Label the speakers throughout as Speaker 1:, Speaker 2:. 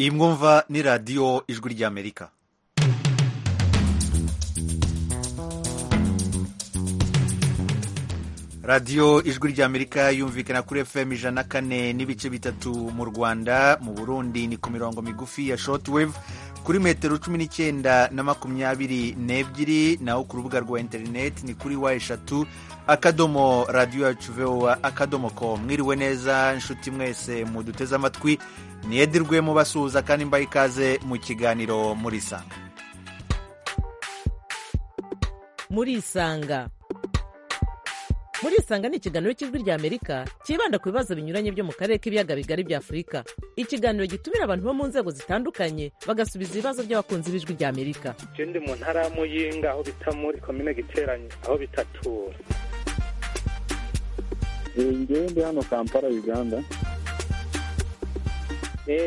Speaker 1: iyi mwumva ni radiyo ijwi ry'amerika radiyo ijwi ry'amerika yumvikana kuri fm ijana na kane n'ibice bitatu mu rwanda mu burundi ni ku mirongo migufi ya shortwave kuri metero cumi n'icyenda na makumyabiri n'ebyiri naho ku rubuga rwa interineti ni kuri wa eshatu akadomo radiyo yacu vowa akadomo ko mwiriwe neza inshuti mwese muduteze amatwi niyedirwe mubasuhuza kandi mbaye ikaze mu kiganiro muri isanga
Speaker 2: muri isanga muri isanga ni ikiganiro cy'ijwi rya amerika cyibanda ku bibazo binyuranye byo mu karere k'ibiyaga bigari bya afurika ikiganiro gitumira abantu bo mu nzego zitandukanye bagasubiza ibibazo by'abakunzi b'ijwi rya amerika
Speaker 3: je ndi mu ntara ya muyinga aho bita muri komine giteranye aho bita tura
Speaker 4: ngewe ndi hano kampala uganda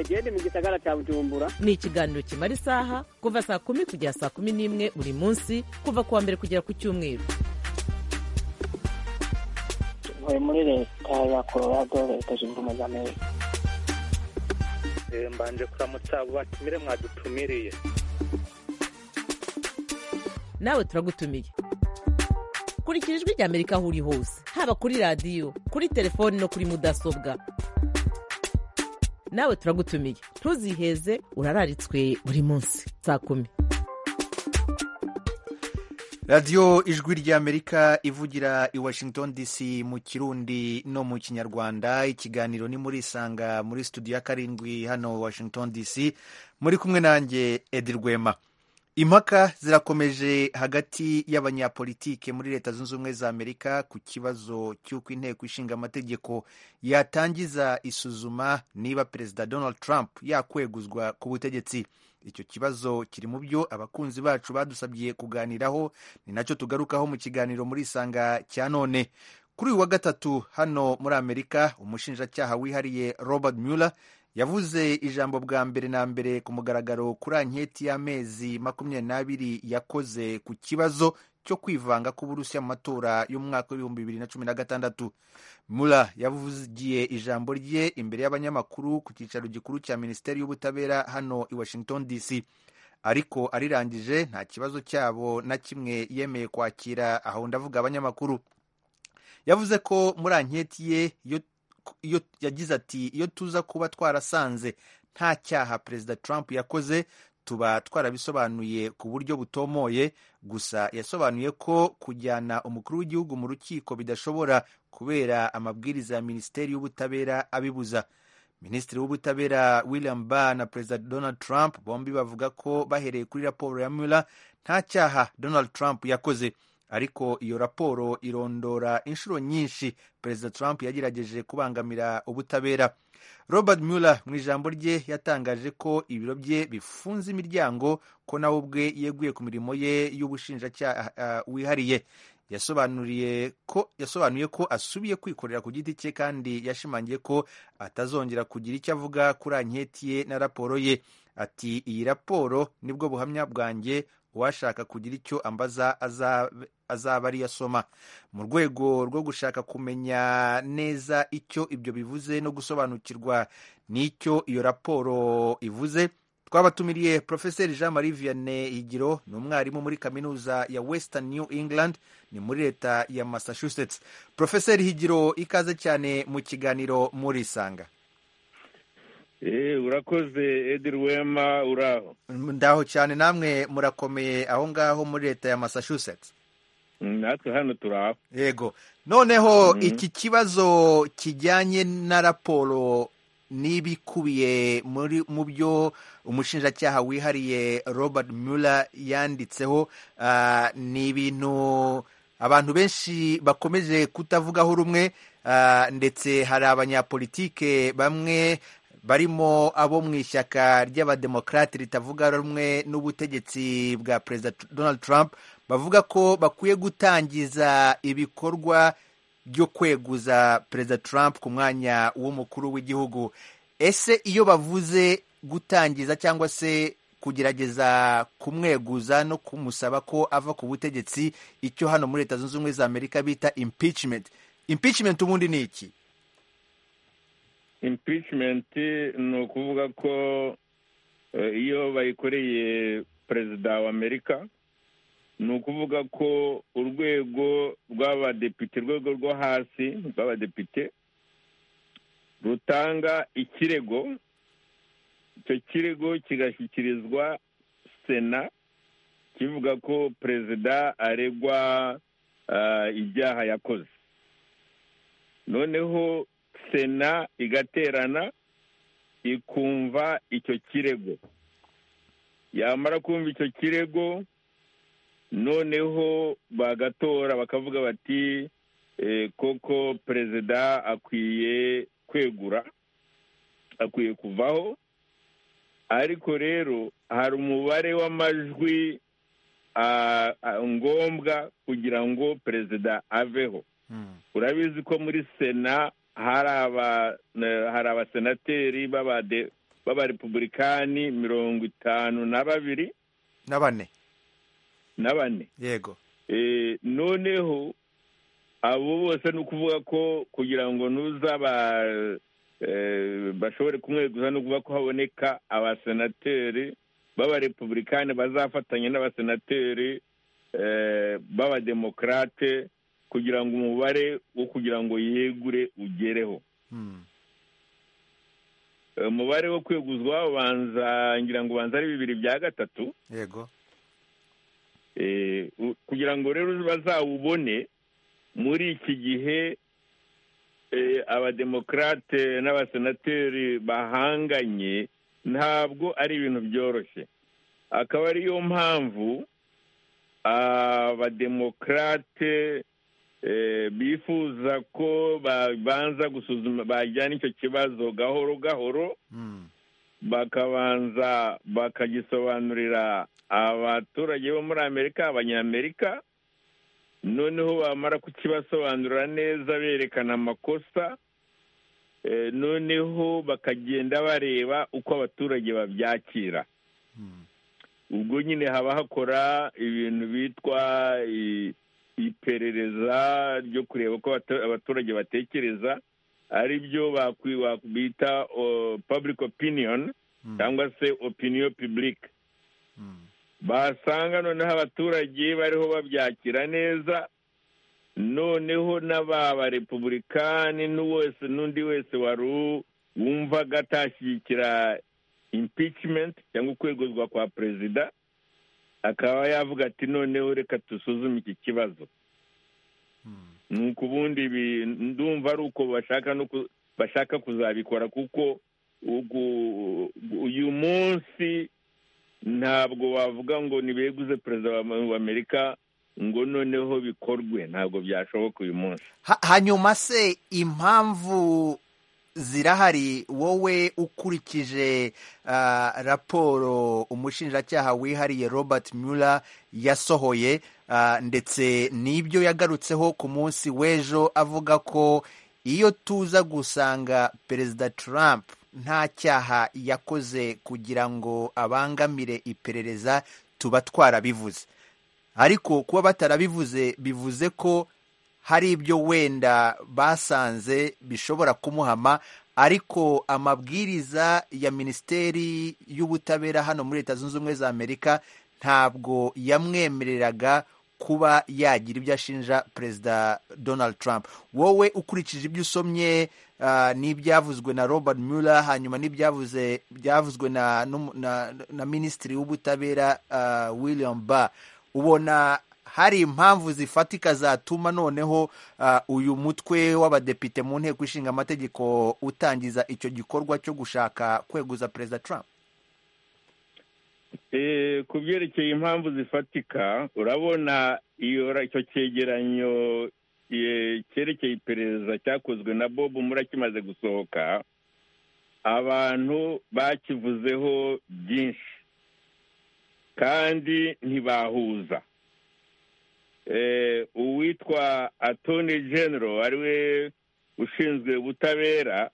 Speaker 5: gende mu gisagara cya bujumbura
Speaker 2: ni ikiganiro kimara isaha kuva saa kumi kugera saa kumi n'imwe buri munsi kuva ku wa mbere kugera ku cyumweru
Speaker 6: ntuye muri leta ya colorado leta zunze ubumwe za amerika
Speaker 3: Eh, mbanje kuramutsa abo batumire mwadutumiriye
Speaker 2: nawe turagutumiye kurikira ijwi rya amerika aho uri hose haba kuri radiyo kuri telefoni no kuri mudasobwa nawe turagutumiye ntuziheze urararitswe buri munsi saa kumi
Speaker 1: radiyo ijwi ry'amerika ivugira i washington dc mu kirundi no mu kinyarwanda ikiganiro ni muri isanga muri studio ya karindwi hano washington dc muri kumwe nanjye edi rwema impaka zirakomeje hagati y'abanyapolitike muri leta zunze ubumwe za amerika ku kibazo cy'uko inteko ishinga amategeko yatangiza isuzuma niba perezida donald trump yakweguzwa ku butegetsi icyo kibazo kiri mu byo abakunzi bacu badusabye kuganiraho ni nacyo tugarukaho mu kiganiro muri isanga cya none kuri uyu wa gatatu hano muri amerika umushinjacyaha wihariye robert mueller yavuze ijambo bwa mbere na mbere ku mugaragaro kuri anketi y'amezi makumyabiri n'abiri yakoze ku kibazo cyo kwivanga k'uburusiya mu matora y'umwaka w'ibihumbi bibiri na cumi na gatandatu mura yavugiye ijambo rye imbere y'abanyamakuru ku cyicaro gikuru cya minisiteri y'ubutabera hano i washington dc ariko arirangije nta kibazo cyabo na kimwe yemeye kwakira aho ndavuga abanyamakuru yavuze ko muri anketi ye yo iyo yagize ati iyo tuza kuba twarasanze nta cyaha perezida trump yakoze tuba twarabisobanuye ku buryo butomoye gusa yasobanuye ko kujyana umukuru w'igihugu mu rukiko bidashobora kubera amabwiriza ya minisiteri y'ubutabera abibuza minisitiri w'ubutabera william barr na perezida donald trump bombi bavuga ko bahereye kuri raporo ya mueller nta cyaha donald trump yakoze ariko iyo raporo irondora inshuro nyinshi perezida trump yagerageje kubangamira ubutabera robert mueller mu ijambo rye yatangaje ko ibiro bye bifunze imiryango ko nawe ubwe yeguye ku mirimo ye y'ubushinjacyaha wihariye yasobanuriye ko yasobanuye ko asubiye kwikorera ku giti cye kandi yashimangiye ko atazongera kugira icyo avuga kuri anketi ye na raporo ye ati iyi raporo nibwo buhamya bwanjye uwashaka kugira icyo ambaza azaba ari asoma mu rwego rwo gushaka kumenya neza icyo ibyo bivuze no gusobanukirwa n'icyo iyo raporo ivuze twabatumiriye porofeseri jean marie vianney higiro ni umwarimu muri kaminuza ya western new england ni muri leta ya massachusetts porofeseri higiro ikaze cyane mu kiganiro muri isanga
Speaker 7: urakoze edi rwema uraho
Speaker 1: ndaho cyane namwe murakomeye aho ngaho muri leta ya massachusetts
Speaker 7: natwe hano turaho
Speaker 1: yego noneho iki kibazo kijyanye na raporo n'ibikubiye muri mu byo umushinjacyaha wihariye robert mueller yanditseho ni ibintu abantu benshi bakomeje kutavugaho rumwe ndetse hari abanyapolitike bamwe barimo abo mu ishyaka ry'abademokarate ritavuga rumwe n'ubutegetsi bwa perezida donald trump bavuga ko bakwiye gutangiza ibikorwa byo kweguza perezida trump ku mwanya w'umukuru w'igihugu ese iyo bavuze gutangiza cyangwa se kugerageza kumweguza no kumusaba ko ava ku butegetsi icyo hano muri leta zunze ubumwe za amerika bita impeachment impeachment ubundi ni iki
Speaker 7: impeachment ni ukuvuga ko Eh, iyo bayikoreye perezida wa amerika ni ukuvuga ko urwego rw'abadepite urwego rwo hasi rw'abadepite rutanga ikirego icyo kirego kigashyikirizwa sena kivuga ko perezida aregwa ah, ibyaha yakoze noneho sena igaterana ikumva icyo kirego yamara kumva icyo kirego noneho bagatora bakavuga bati eh, koko perezida akwiye kwegura akwiye kuvaho ariko rero hari umubare w'amajwi ah, ah, ngombwa kugira ngo perezida aveho
Speaker 1: Mm.
Speaker 7: urabizi ko muri sena hari aba- eh, hari abasenateri b'abade- b'abarepubulikani mirongo itanu na babiri
Speaker 1: na bane
Speaker 7: na bane
Speaker 1: yego
Speaker 7: Eh, noneho abo bose ni ukuvuga ko kugira ngo nuzaba eh, bashobore kumweguza ni ukuvuga ko haboneka abasenateri b'abarepubulikani bazafatanya n'abasenateri eh, b'abademokarate kugira ngo umubare wo kugira ngo yegure ugereho
Speaker 1: Mm.
Speaker 7: Eh, umubare wo kweguzwa ubanza ngira ngo ubanza ari bibiri bya gatatu
Speaker 1: yego
Speaker 7: Eh, u- kugira ngo rero bazawubone muri iki gihe eh, abademokarate n'abasenateri bahanganye ntabwo ari ibintu byoroshye akaba ariyo mpamvu abademokarate eh, bifuza ko babanza gusuzuma bajyana icyo kibazo gahoro gahoro
Speaker 1: Mm.
Speaker 7: bakabanza bakagisobanurira abaturage bo muri amerika abanyamerika noneho bamara kukibasobanurira neza berekana amakosa eh, noneho bakagenda bareba uko abaturage babyakira
Speaker 1: Mm.
Speaker 7: ubwo nyine haba hakora ibintu bitwa i- iperereza ryo kureba uko abatu- abaturage batekereza ari byo bakwi- wak- bita oh, public opinion
Speaker 1: Mm.
Speaker 7: cyangwa se opinion publique
Speaker 1: Mm.
Speaker 7: basanga noneho abaturage bariho babyakira neza noneho n'aba repubulikani n'uwese n'undi wese wari u- wumvaga atashyigikira impeachment cyangwa ukweguzwa kwa perezida akaba yavuga ati noneho reka dusuzume iki kibazo
Speaker 1: Mm.
Speaker 7: nuko ubundi ibi- ndumva ari uko bashaka no ku- bashaka kuzabikora kuko ugu- uyu munsi ntabwo wavuga ngo nibeguze perezida wa- wa amerika ngo noneho bikorwe ntabwo byashoboka uyu munsi
Speaker 1: Ha- hanyuma se impamvu zirahari wowe ukurikije ah, raporo umushinjacyaha wihariye robert mueller yasohoye ah, ndetse n'ibyo yagarutseho ku munsi w'ejo avuga ko iyo tuza gusanga perezida trump nta cyaha yakoze kugira ngo abangamire iperereza tuba twarabivuze ariko kuba batarabivuze bivuze ko hari ibyo wenda basanze bishobora kumuhama ariko amabwiriza ya minisiteri y'ubutabera hano muri leta zunze ubumwe za amerika ntabwo yamwemereraga kuba yagira ibyo ashinja perezida donald trump wowe ukurikije ibyo usomye ah, n'ibyavuzwe na robert mueller hanyuma n'ibyavuze byavuzwe na, n'umu- na, na minisitiri w'ubutabera ah, william barr ubona hari impamvu zifatika zatuma noneho ah, uyu mutwe w'abadepite mu nteko ishinga amategeko utangiza icyo gikorwa cyo gushaka kweguza perezida trump
Speaker 7: Eh, ku byerekeye impamvu zifatika urabona iyo ra- icyo cyegeranyo eh, cyerekeye iperereza cyakozwe na bob mura kimaze gusohoka abantu bakivuzeho byinshi kandi ntibahuza Eh, uwitwa attorney general ariwe ushinzwe ubutabera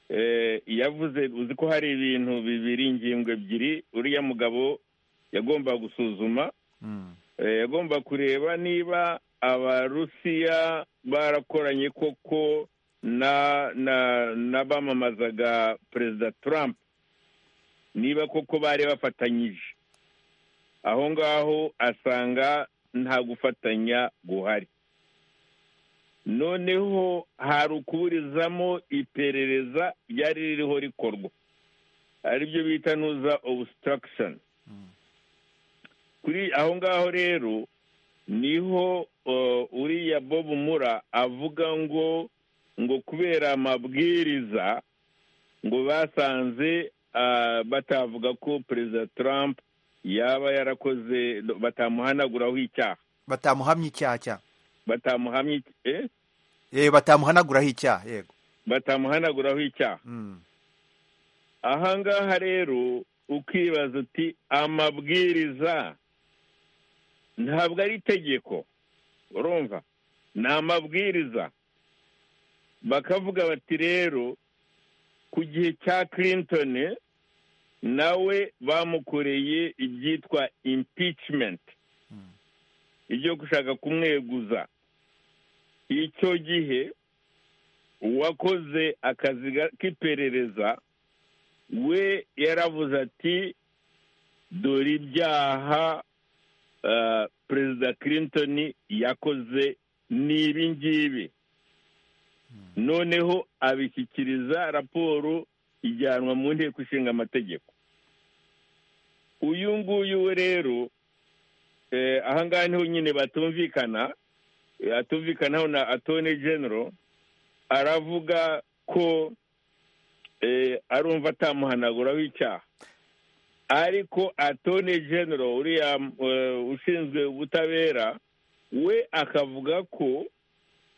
Speaker 7: eh, yavuze uzi ko hari ibintu bibiri ingingo ebyiri uriya mugabo yagomba gusuzuma
Speaker 1: Mm,
Speaker 7: eh, yagomba kureba niba abarusiya barakoranye koko na na n'abamamazaga perezida trump niba koko bari bafatanyije aho ngaho asanga nta gufatanya guhari noneho hari ukuburizamo iperereza ryari ririho rikorwa aribyo bita nuza obusitaragishoni kuri aho ngaho rero niho uriya bob mura avuga ngo ngo kubera amabwiriza ngo basanze batavuga ko perezida Trump yaba yarakoze batamuhanaguraho icyaha
Speaker 1: batamuhamya icyaha cya
Speaker 7: batamuhamya eh?
Speaker 1: eh, batamuhanaguraho icyaha yego
Speaker 7: batamuhanaguraho icyaha
Speaker 1: Mm.
Speaker 7: aha ngaha rero ukibaza uti amabwiriza ntabwo ari itegeko urumva ni amabwiriza bakavuga bati rero ku gihe cya clinton nawe bamukoreye ibyitwa impeachment ibyo gushaka kumweguza icyo gihe uwakoze akazi ga- k'iperereza we yaravuze ati dore ibyaha ah, perezida clinton yakoze ni ibi ngibi noneho abishyikiriza raporo ijyanwa mu nteko ishinga amategeko uyu nguyu we rero eh, aha ngaha niho nyine batumvikana eh, atumvikanaho na atoni genero aravuga ko eh, arumva atamuhanaguraho icyaha ariko atoni genero uriya eh, ushinzwe ubutabera we akavuga ko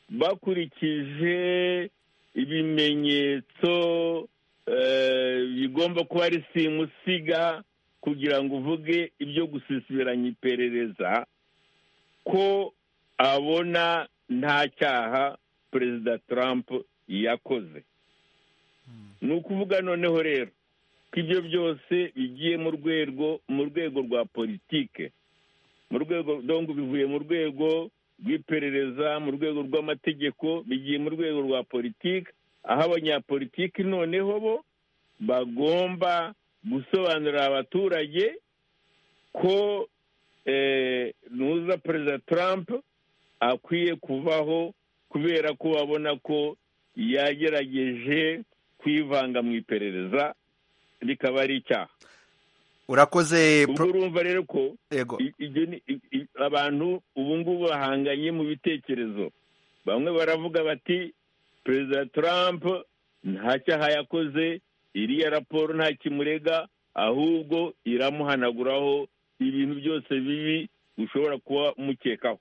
Speaker 7: bakurikije ibimenyetso eh, bigomba kuba ari simusiga kugira ngo uvuge ibyo gusisibiranya iperereza ko abona nta cyaha perezida Trump yakoze ni ukuvuga noneho rero ko ibyo byose bigiye mu rwego mu rwego rwa politike mu rwego dongo bivuye mu rwego rw'iperereza mu rwego rw'amategeko bigiye mu rwego rwa politike aho abanyapolitiki noneho bo bagomba gusobanurira abaturage ko eh, nuza perezida Trump akwiye kuvaho kubera ko babona ko yagerageje kwivanga mu iperereza rikaba ari icyaha
Speaker 1: urakoze
Speaker 7: ubwo
Speaker 1: pro-
Speaker 7: urumva rero ko
Speaker 1: yego
Speaker 7: i- ibyo ni- i- i- abantu ubu ngubu bahanganye mu bitekerezo bamwe baravuga bati perezida trump nta cyaha yakoze iriya raporo nta kimurega ahubwo iramuhanaguraho ibintu byose bibi ushobora kuba umukekaho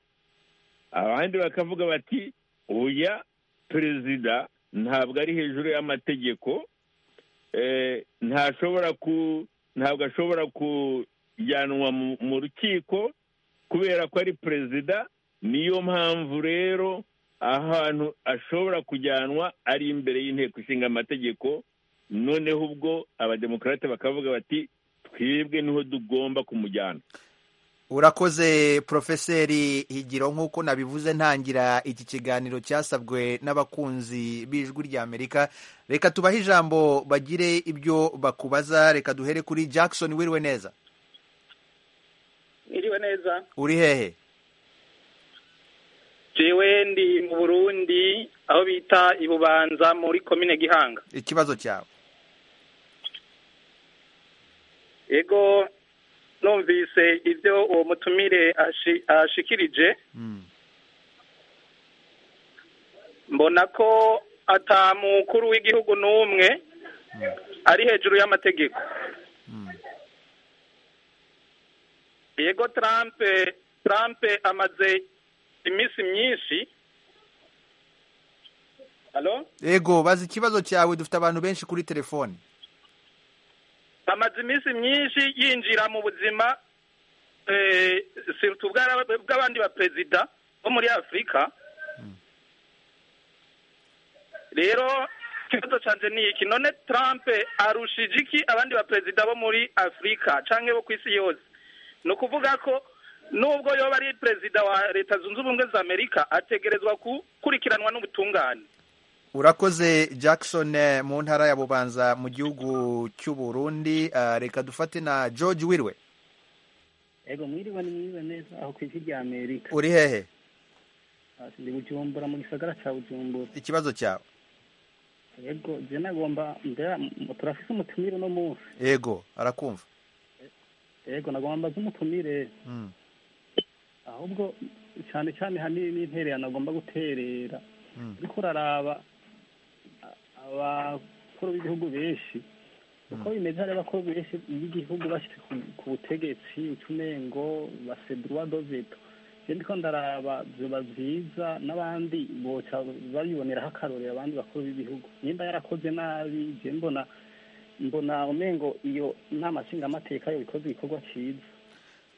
Speaker 7: abandi bakavuga bati oya perezida ntabwo ari hejuru y'amategeko eh, ntashobora ku ntabwo ashobora kujyanwa mu- mu rukiko kubera ko ari perezida niyo mpamvu rero ahantu ashobora kujyanwa ari imbere y'inteko ishinga amategeko noneho ubwo abademokarate bakavuga bati twebwe niho tugomba kumujyana
Speaker 1: urakoze profeseri higiro nk'uko nabivuze ntangira iki kiganiro cyasabwe n'abakunzi b'ijwi ry'amerika reka tubahe ijambo bagire ibyo bakubaza reka duhere kuri jackson wiriwe neza
Speaker 5: Iriwe neza.
Speaker 1: uri hehe
Speaker 5: Jewe ndi mu Burundi aho bita Ibubanza muri komine Gihanga.
Speaker 1: ikibazo cyawe
Speaker 5: Ego numvise ibyo uwo mutumire ashi- ashikirije
Speaker 1: Mm.
Speaker 5: mbona ko ata mukuru w'igihugu n'umwe ari hejuru y'amategeko yego Trump Trump amaze iminsi myinshi halo
Speaker 1: yego baza ikibazo cyawe dufite abantu benshi kuri telefoni
Speaker 5: amaze iminsi myinshi yinjira mu buzima eh, surtout bw'ara- bw'abandi baperezida bo muri afurika rero ikibazo cyanjye ni iki none trump arushije iki abandi baperezida bo muri afurika canke bo ku isi yose ni ukuvuga ko nubwo yoba ari perezida wa leta zunze ubumwe za amerika ategerezwa gukurikiranwa n'ubutungane
Speaker 1: urakoze jackson eh, mu ntara ya bubanza mu gihugu cy'u burundi Ah, reka dufate na george wirwe
Speaker 8: ego mwiriwe ni mwiriwe neza aho ku isi rya amerika
Speaker 1: uri hehe
Speaker 8: Hasi ndi bujumbura mu gisagara cya bujumbura
Speaker 1: ikibazo cyawe
Speaker 8: ego je nagomba mbera m- turafise umutumire uno munsi
Speaker 1: yego arakumva
Speaker 8: ego nagomba mbaze umutumire
Speaker 1: Mm.
Speaker 8: ahubwo cyane cyane hanini n'interera nagomba guterera
Speaker 1: Mm.
Speaker 8: ariko uraraba a- abakuru b'igihugu benshi uko bimeze hari abakuru benshi b'igihugu bashyitse ku- ku butegetsi ucumengo basedrwa doveto je ndiko ndaraba vyoba vyiza n'abandi boca babiboneraho akarorero abandi bakuru b'ibihugu nimba yarakoze nabi je mbona mbona umengo iyo nama nshingamateka yo ikoze igikorwa ciza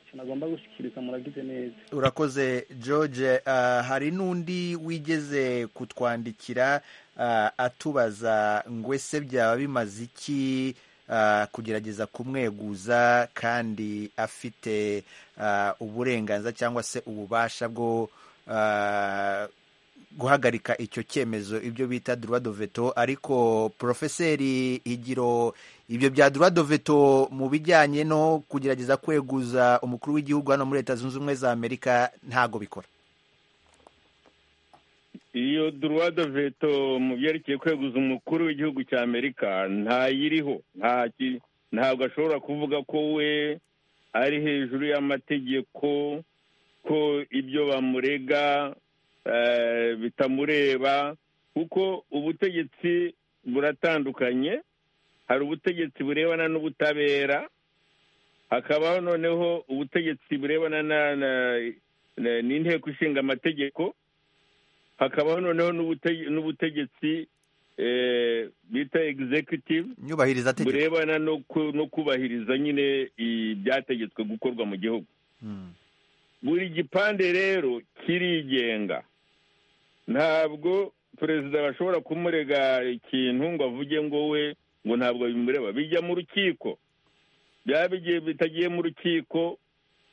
Speaker 8: ico nagomba gushikiriza muragize neza
Speaker 1: urakoze george Ah, hari n'undi wigeze kutwandikira ah, atubaza ngo ese byaba bimaze iki ah, kugerageza kumweguza kandi afite ah, uburenganzira cyangwa se ububasha bwo ah, guhagarika icyo cyemezo ibyo bita droit de veto ariko profeseri higiro ibyo bya droit de veto mu bijyanye no kugerageza kweguza umukuru w'igihugu hano muri leta zunze ubumwe za amerika ntago bikora
Speaker 7: iyo droit de veto mu byerekeye kweguza umukuru w'igihugu cya amerika ntayiriho nta ki- ntabwo ashobora kuvuga ko we ari hejuru y'amategeko ko ibyo bamurega eh, bitamureba kuko ubutegetsi buratandukanye hari ubutegetsi burebana n'ubutabera hakabaho noneho ubutegetsi burebana na- na- na- n'inteko ishinga amategeko hakabaho noneho n'ubutege- n'ubutegetsi eh, bita executive
Speaker 1: nyubahiriza tegeko
Speaker 7: burebana no ku- no kubahiriza nyine ibyategetswe gukorwa mu gihugu
Speaker 1: Mm.
Speaker 7: buri gipande rero kirigenga ntabwo perezida bashobora kumurega ikintu ngo avuge ngo we ngo ntabwo bimureba bijya mu rukiko byaba bigiye bitagiye mu rukiko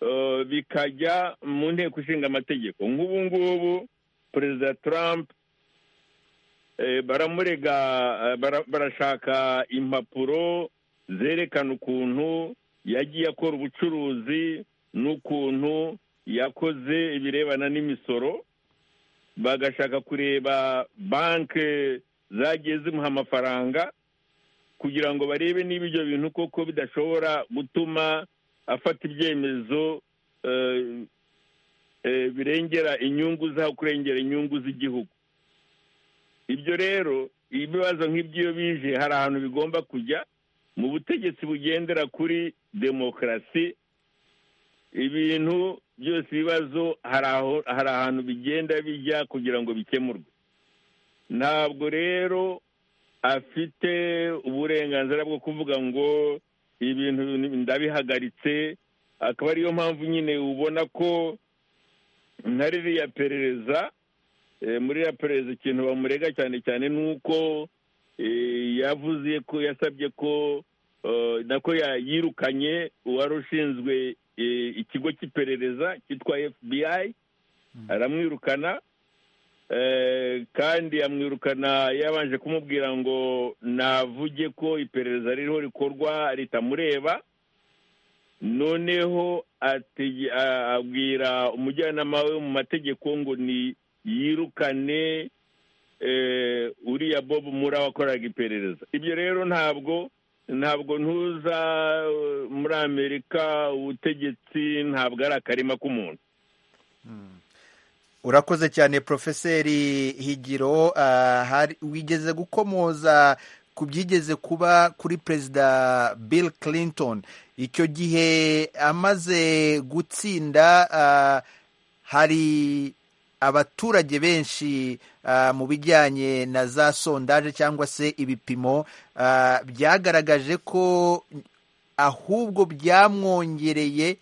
Speaker 7: eh, bikajya mu nteko ishinga amategeko nk'ubu ngubu perezida trump eh, baramurega eh, bara- barashaka impapuro zerekana ukuntu yagiye akora ubucuruzi n'ukuntu yakoze ibirebana n'imisoro bagashaka kureba banki zagiye zimuha amafaranga kugira ngo barebe niba ibyo bintu koko bidashobora gutuma afata ibyemezo eh, eh, birengera inyungu zaho kurengera inyungu z'igihugu ibyo rero ibibazo nk'iby'iyo bije hari ahantu bigomba kujya mu butegetsi bugendera kuri demokarasi ibintu byose ibibazo hari aho hari ahantu bigenda bijya kugira ngo bikemurwe ntabwo rero afite uburenganzira bwo kuvuga ngo ibintu ndabihagaritse akaba ariyo mpamvu nyine ubona ko nka ririya perereza eh, muri ririya perereza ikintu bamurega cyane cyane ni uko eh, yavuze ko yasabye ko eh, nako ya- yirukanye uwari ushinzwe eh, ikigo cy'iperereza cyitwa fbi aramwirukana eh, kandi amwirukana yabanje kumubwira ngo navuge ko iperereza ririho rikorwa ritamureba noneho atege- a- abwira umujyanama we mu mategeko ngo ni yirukane eh, uriya bob muri wakoraga iperereza ibyo rero ntabwo ntabwo ntuza eh, muri amerika ubutegetsi ntabwo ari akarima k'umuntu
Speaker 1: urakoze cyane profeseri higiro Ah, hari- wigeze gukomoza ku byigeze kuba kuri perezida bill clinton icyo gihe amaze gutsinda ah, hari abaturage benshi ah, mu bijyanye na za sondaje cyangwa se ibipimo ah, byagaragaje ko ahubwo byamwongereye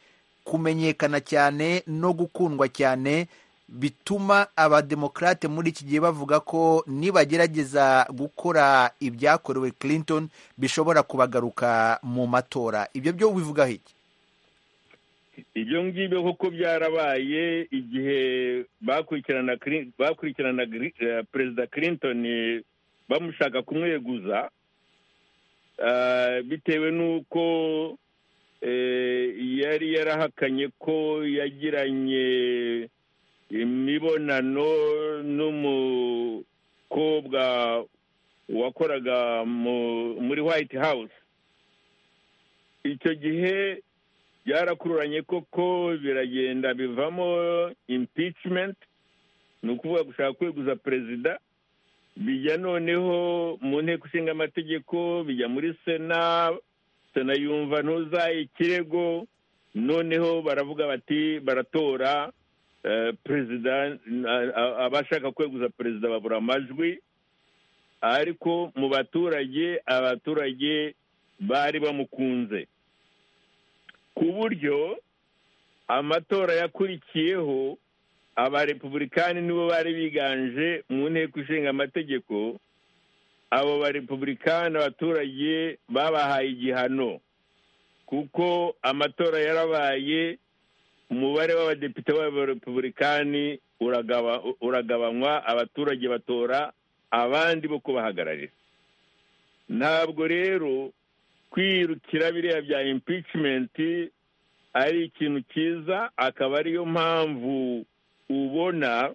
Speaker 1: kumenyekana cyane no gukundwa cyane bituma abademokarate muri iki gihe bavuga ko nibagerageza gukora ibyakorewe clinton bishobora kubagaruka mu matora ibyo byo bivugaho iki
Speaker 7: ibyo ngibyo kuko byarabaye igihe bakurikirana Clin- bakurikiranaga eh, perezida clinton eh, bamushaka kumweguza bitewe n'uko yari yarahakanye ko yagiranye imibonano n'umukobwa wakoraga muri white house icyo gihe byarakururanye koko biragenda bivamo impeachment ni ukuvuga gushaka kweguza perezida bijya noneho mu nteko ishinga amategeko bijya muri sena sena yumva ntuzaye ikirego noneho baravuga bati baratora perezida abashaka kweguza perezida babura amajwi ariko mu baturage abaturage bari bamukunze ku buryo amatora yakurikiyeho abarepublikani nibo bari biganje mu nteko ishinga amategeko abo barepublikani abaturage babahaye igihano kuko amatora yarabaye umubare w'abadepite b'abarepublikani uragabanywa abaturage batora abandi bo kubahagararira ntabwo rero kwirukira biriya bya impeachment ari ikintu cyiza akaba ariyo mpamvu ubona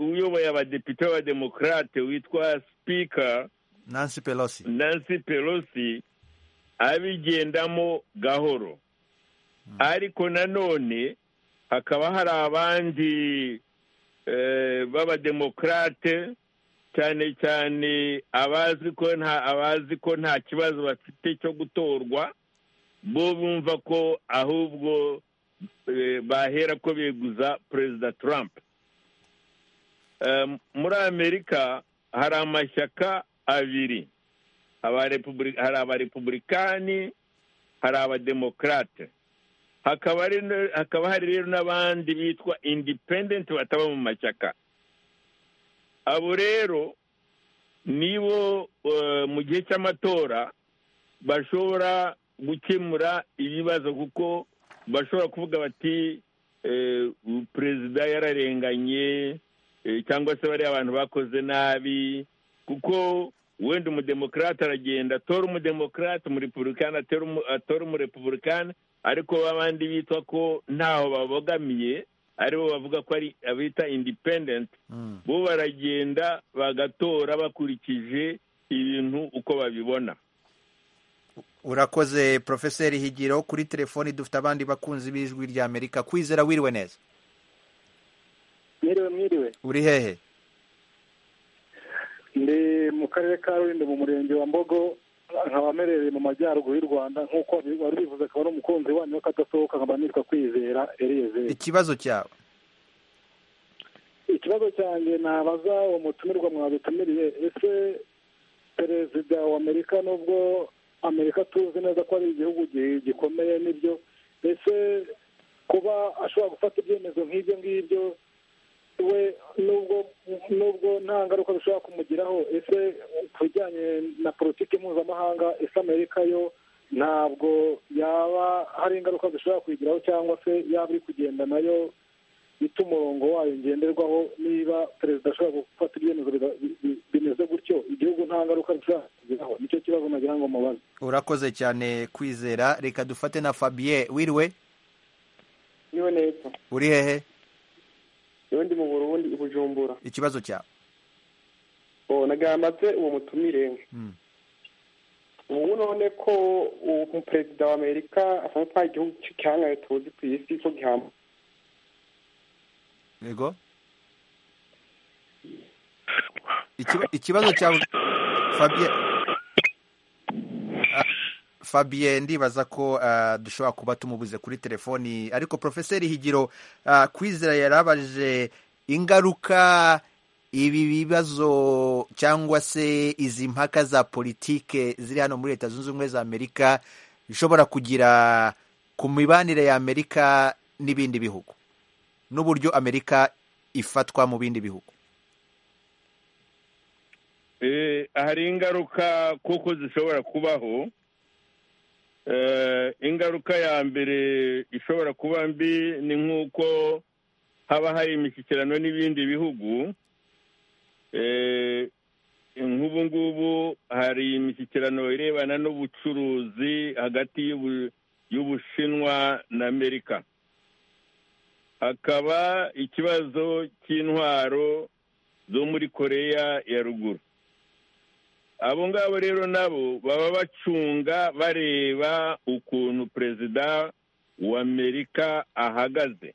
Speaker 7: uyoboye abadepite b'abademokarate witwa sipika
Speaker 1: nancy pelosi
Speaker 7: nancy pelosi abigendamo gahoro ariko nanone hakaba hari abandi b'abademokarate cyane cyane abazi ko nta abazi ko nta kibazo bafite cyo gutorwa bo bumva ko ahubwo bahera ko beguza perezida Trump muri amerika hari amashyaka abiri hari abarepublikani hari abademokarate hakaba hari rero n'abandi bitwa independent bataba mu mashyaka abo rero nibo mu gihe cy'amatora bashobora gukemura ibibazo kuko bashobora kuvuga bati perezida yararenganye cyangwa se bariya abantu bakoze nabi kuko wenda umudemokarate aragenda atora umudemokarate umurepublikani atora umurepublikani ariko abandi bitwa ko ntaho babogamiye aribo bavuga ko ari abita indipendenti bo baragenda bagatora bakurikije ibintu uko babibona
Speaker 1: urakoze porofeseri higiro kuri telefoni dufite abandi bakunzi b'ijwi rya amerika kwizera wiriwe neza
Speaker 4: mwiriwe mwiriwe
Speaker 1: uri hehe
Speaker 4: ndi mu karere ka rulindo mu murenge wa mbogo nkaba amerereye mu majyaruguru y'u rwanda nk'uko wari bivuze akaba ari umukunzi wanyu kadasohoka nkaba nitwa kwizera eriyezeri
Speaker 1: ikibazo cyawe
Speaker 4: ikibazo cyanjye nabaza uwo mutumirwa mwabitumiriye ese perezida wa amerika nubwo amerika tuzi neza ko ari igihugu gikomeye nibyo ese kuba ashobora gufata ibyemezo nk'ibyo ngibyo we nubwo nubwo nta ngaruka bishobora kumugiraho ese ku bijyanye na politiki mpuzamahanga ese amerika yo ntabwo yaba hari ingaruka zishobora kuyigiraho cyangwa se yaba iri kugenda nayo ita umurongo wayo ngenderwaho niba perezida ashobora gufata ibyemezo bimeze gutyo igihugu nta ngaruka bishobora kugiraho nicyo kibazo nagira ngo mubaze
Speaker 1: urakoze cyane kwizera reka dufate na fabiye wiriwe
Speaker 9: niwe neza
Speaker 1: uri hehe
Speaker 9: ndi mu burundi i bujumbura
Speaker 1: ikibazo cyawe
Speaker 9: nagambatse uwo mutumire ubu none ko umuperezida wa amerika asa nta gihugu gihangaye tuzi ku isi ko gihamba
Speaker 1: yego ikibazo cyawe fabiye fabiye ndibaza ko dushobora kuba tumubuze kuri telefoni ariko porofeseri higiro kwizera yarabaje ingaruka ibi bibazo cyangwa se izi mpaka za politike ziri hano muri leta zunze ubumwe za amerika bishobora kugira ku mibanire ya amerika n'ibindi bihugu n'uburyo amerika ifatwa mu bindi bihugu
Speaker 7: hari ingaruka kuko zishobora kubaho ingaruka ya mbere ishobora kuba mbi ni nk'uko haba hari imishyikirano n'ibindi bihugu nk'ubu ngubu hari imishyikirano irebana n'ubucuruzi hagati y'ubushinwa na amerika hakaba ikibazo cy'intwaro zo muri koreya ya ruguru abo ngabo rero nabo baba bacunga bareba ukuntu perezida w'amerika ahagaze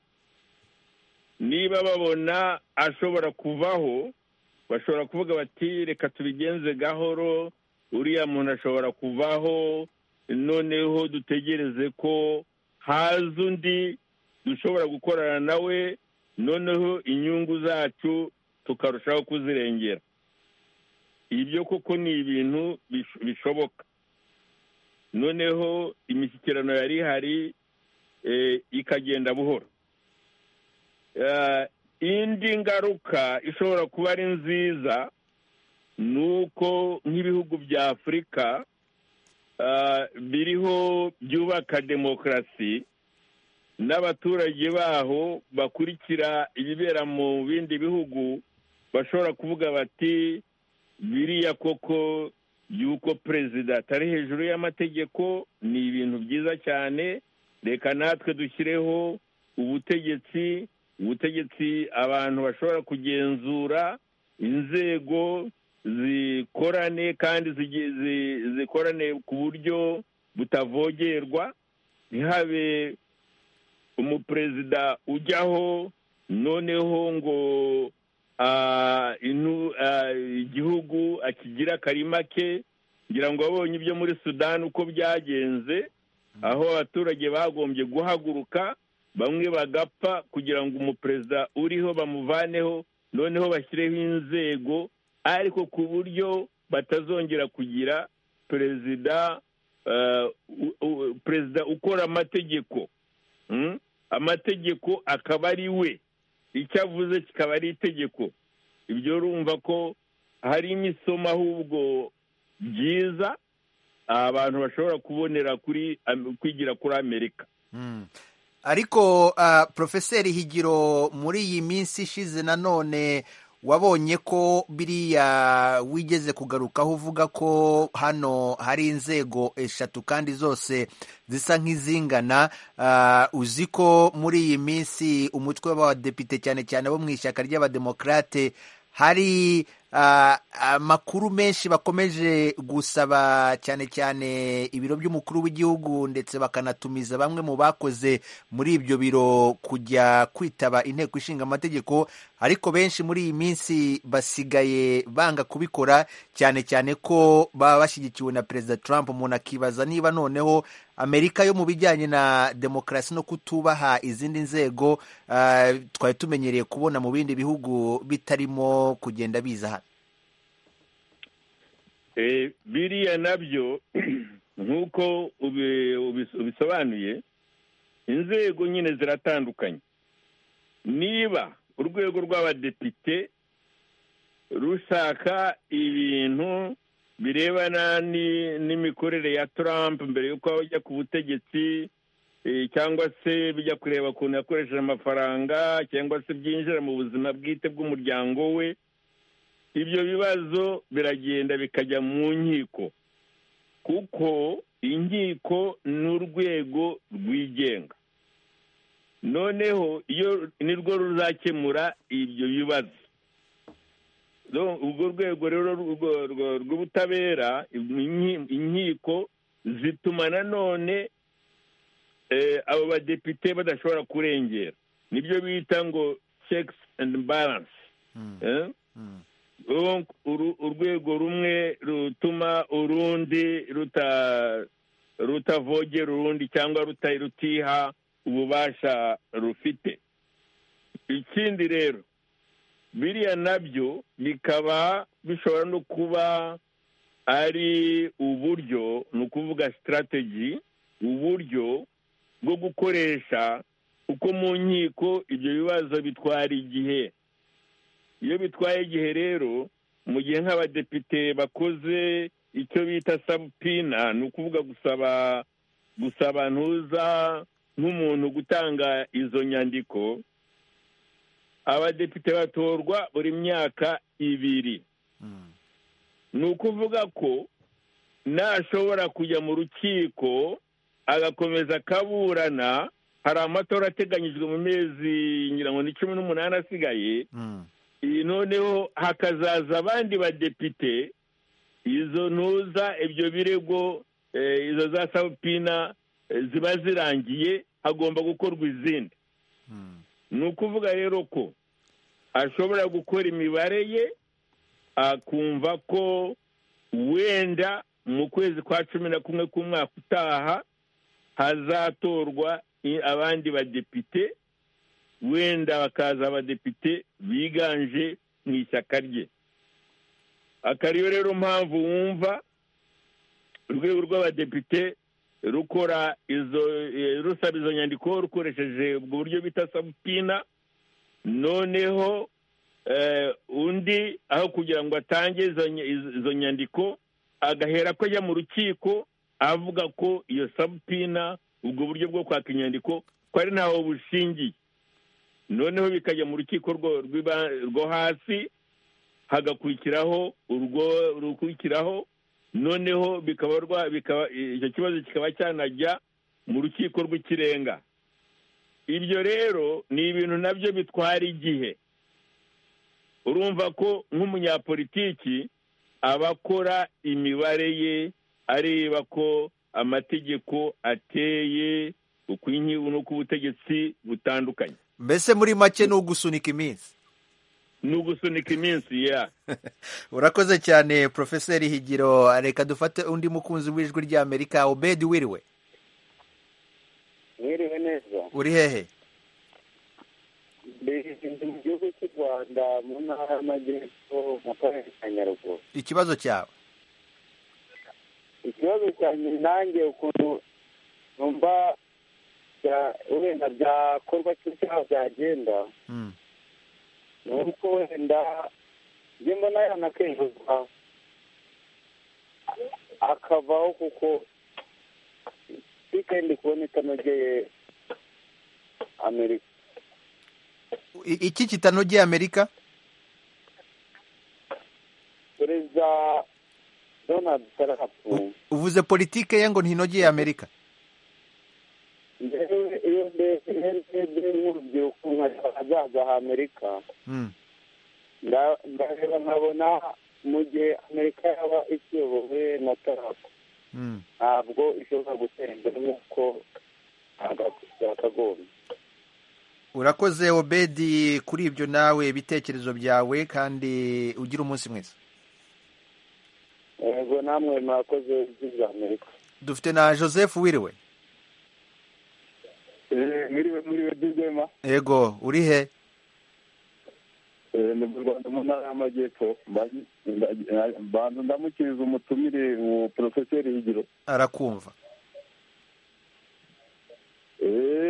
Speaker 7: niba babona ashobora kuvaho bashobora kuvuga bati reka tubigenze gahoro uriya muntu ashobora kuvaho noneho dutegereze ko haza undi dushobora gukorana nawe noneho inyungu zacu tukarushaho kuzirengera ibyo koko ni ibintu bishoboka noneho imishyikirano yari ihari ikagenda buhoro indi ngaruka ishobora kuba ari nziza ni uko nk'ibihugu bya afurika biriho byubaka demokarasi n'abaturage baho bakurikira ibibera mu bindi bihugu bashobora kuvuga bati biriya koko y'uko perezida atari hejuru y'amategeko ni ibintu byiza cyane reka natwe dushyireho ubutegetsi ubutegetsi abantu bashobora kugenzura inzego zikorane kandi zikorane ku buryo butavogerwa ntihabe umuperezida ujyaho noneho ngo igihugu akigira akarima ke ngira ngo abonye ibyo muri sudani uko byagenze aho abaturage bagombye guhaguruka bamwe bagapfa kugira ngo umuperezida uriho bamuvaneho noneho bashyireho inzego ariko ku buryo batazongera kugira perezida perezida ukora amategeko amategeko akaba ari we icyo avuze kikaba ari itegeko ibyo urumva ko hari imisomo ahubwo byiza abantu bashobora kubonera kuri kwigira kuri amerika
Speaker 1: ariko porofeseri higiro muri iyi minsi ishize nanone wabonye ko biriya wigeze kugarukaho uvuga ko hano hari inzego eshatu kandi zose zisa nk'izingana uzi ko muri iyi minsi umutwe w'abadepite cyane cyane bo mu ishyaka ry'abademokarate hari amakuru menshi bakomeje gusaba cyane cyane ibiro by'umukuru w'igihugu ndetse bakanatumiza bamwe mu bakoze muri ibyo biro kujya kwitaba inteko ishinga amategeko ariko benshi muri iyi minsi basigaye banga kubikora cyane cyane ko baba bashyigikiwe na perezida Trump umuntu akibaza niba noneho amerika yo mu bijyanye na demokarasi no kutubaha izindi nzego twari tumenyereye kubona mu bindi bihugu bitarimo kugenda biza
Speaker 7: biriya nabyo nk'uko ubisobanuye inzego nyine ziratandukanye niba urwego rw'abadepite rushaka ibintu birebana n'imikorere ya Trump mbere y'uko bajya ku butegetsi cyangwa se bijya kureba ukuntu yakoresheje amafaranga cyangwa se byinjira mu buzima bwite bw'umuryango we ibyo bibazo biragenda bikajya mu nkiko kuko inkiko ni urwego rwigenga noneho iyo ni rwo ruzakemura ibyo bibazo urwo rwego rero rw'ubutabera inkiko zituma nanone abo badepite badashobora kurengera nibyo bita ngo checks and balance urwego rumwe rutuma urundi rutavogera urundi cyangwa rutiha ububasha rufite ikindi rero biriya nabyo bikaba bishobora no kuba ari uburyo ni ukuvuga sitarateji uburyo bwo gukoresha uko mu nkiko ibyo bibazo bitwara igihe iyo bitwaye igihe rero mu gihe nk'abadepite bakoze icyo bita sabupina ni ukuvuga gusaba gusaba ntuza nk'umuntu gutanga izo nyandiko abadepite batorwa buri myaka ibiri ni ukuvuga ko nashobora kujya mu rukiko agakomeza akaburana hari amatora ateganyijwe mu mezi ngira ngo ni cumi n'umunani asigaye iyi noneho hakazaza abandi badepite izo ntuza ibyo birego izo za sawupina ziba zirangiye hagomba gukorwa izindi ni ukuvuga rero ko ashobora gukora imibare ye akumva ko wenda mu kwezi kwa cumi na kumwe k'umwaka utaha hazatorwa abandi badepite wenda bakaza abadepite biganje mu ishyaka rye akariyo rero mpamvu wumva urwego rw'abadepite rukora izo rusaba izo nyandiko rukoresheje ubwo buryo bita sabupina noneho undi aho kugira ngo atange izo nyandiko agahera ko ajya mu rukiko avuga ko iyo sabupina ubwo buryo bwo kwaka inyandiko ko ari ntaho bushingiye noneho bikajya mu rukiko rwo hasi hagakurikiraho urwo rukurikiraho noneho icyo kibazo kikaba cyanajya mu rukiko rw'ikirenga ibyo rero ni ibintu nabyo bitwara igihe urumva ko nk'umunyapolitiki aba akora imibare ye areba ko amategeko ateye uko n'uko ubutegetsi butandukanye
Speaker 1: mbese muri make ni ugusunika iminsi
Speaker 7: ni ugusunika iminsi ya
Speaker 1: urakoze cyane porofeseri higiro reka dufate undi mukunzi w'ijwi ry'amerika obedi wiriwe
Speaker 10: wiriwe neza
Speaker 1: uri hehe
Speaker 10: ndi mu gihugu cy'u rwanda mu ntara y'amajyepfo mu karere ka nyaruguru
Speaker 1: ikibazo cyawe
Speaker 10: ikibazo cyanjye nanjye ukuntu numva wenda byakorwa cyangwa byagenda ni uko wenda njye mbona yanakejuzwa akavaho kuko ndi kubona itanogeye amerika
Speaker 1: iki kitanogeye amerika
Speaker 10: perezida donald trump
Speaker 1: uvuze politike ye ngo ntinogeye amerika
Speaker 10: rero iyo ndebye nk'urubyiruko nkazaza amerika ndareba nkabona mu gihe amerika yaba ikiyobowe na tarapo ntabwo ishobora gutera imbere nk'uko yakagombye
Speaker 1: urakoze obedi kuri ibyo nawe ibitekerezo byawe kandi ugira umunsi mwiza
Speaker 10: yego namwe murakoze ibyiza amerika
Speaker 1: dufite na joseph wiriwe
Speaker 11: mwiriwe mwiriwe dizema
Speaker 1: yego uri he
Speaker 11: ni mu rwanda mu ntara y'amajyepfo bantu ndamukiriza umutumire uwo porofeseri higiro
Speaker 1: arakumva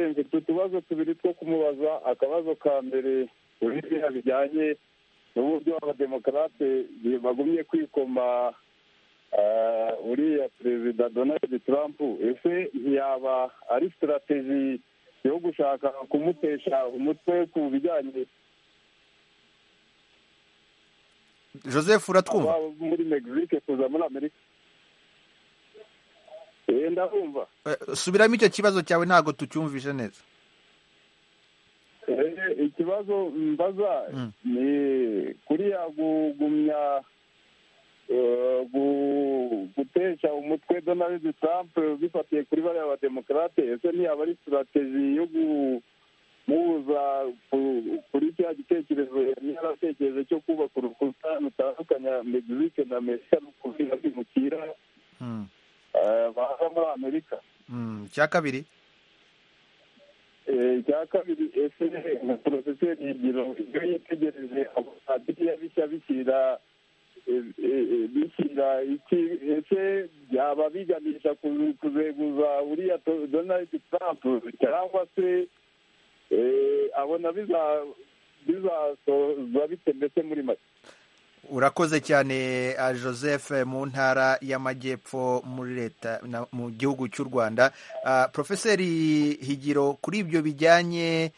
Speaker 11: mfite utubazo tubiri two kumubaza akabazo ka mbere buriya bijyanye n'uburyo abademokarate bagumye kwikoma uriya perezida donald trump ese ntiyaba ari sitarategi yo gushaka kumutesha umutwe ku bijyanye
Speaker 1: joseph uratwumva
Speaker 11: muri mexique kuza muri amerika ndabumva
Speaker 1: subiramo icyo kibazo cyawe ntabwo tucyumvishe neza
Speaker 11: ikibazo mbaza ni kuriya gugumya gutesha umutwe donald trump bifatiye kuri bariya bademokarate ese ntiyaba ari sitarategi yo kumubuza kuri cya gitekerezo yari yaratekereje cyo kubaka urukuta rutandukanya mexique na amerika no kubwira kwimukira baza muri amerika
Speaker 1: icya kabiri
Speaker 11: icya kabiri ese na porofeseri higiro iyo yitegereje abapadiri bishya bishyira bishyira iki ese byaba biganisha kuzeguza uriya donald trump cyangwa se abona bizasoza bite mbese muri make
Speaker 1: urakoze cyane joseph mu ntara y'amajyepfo muri leta mu gihugu cy'u rwanda porofeseri higiro kuri ibyo bijyanye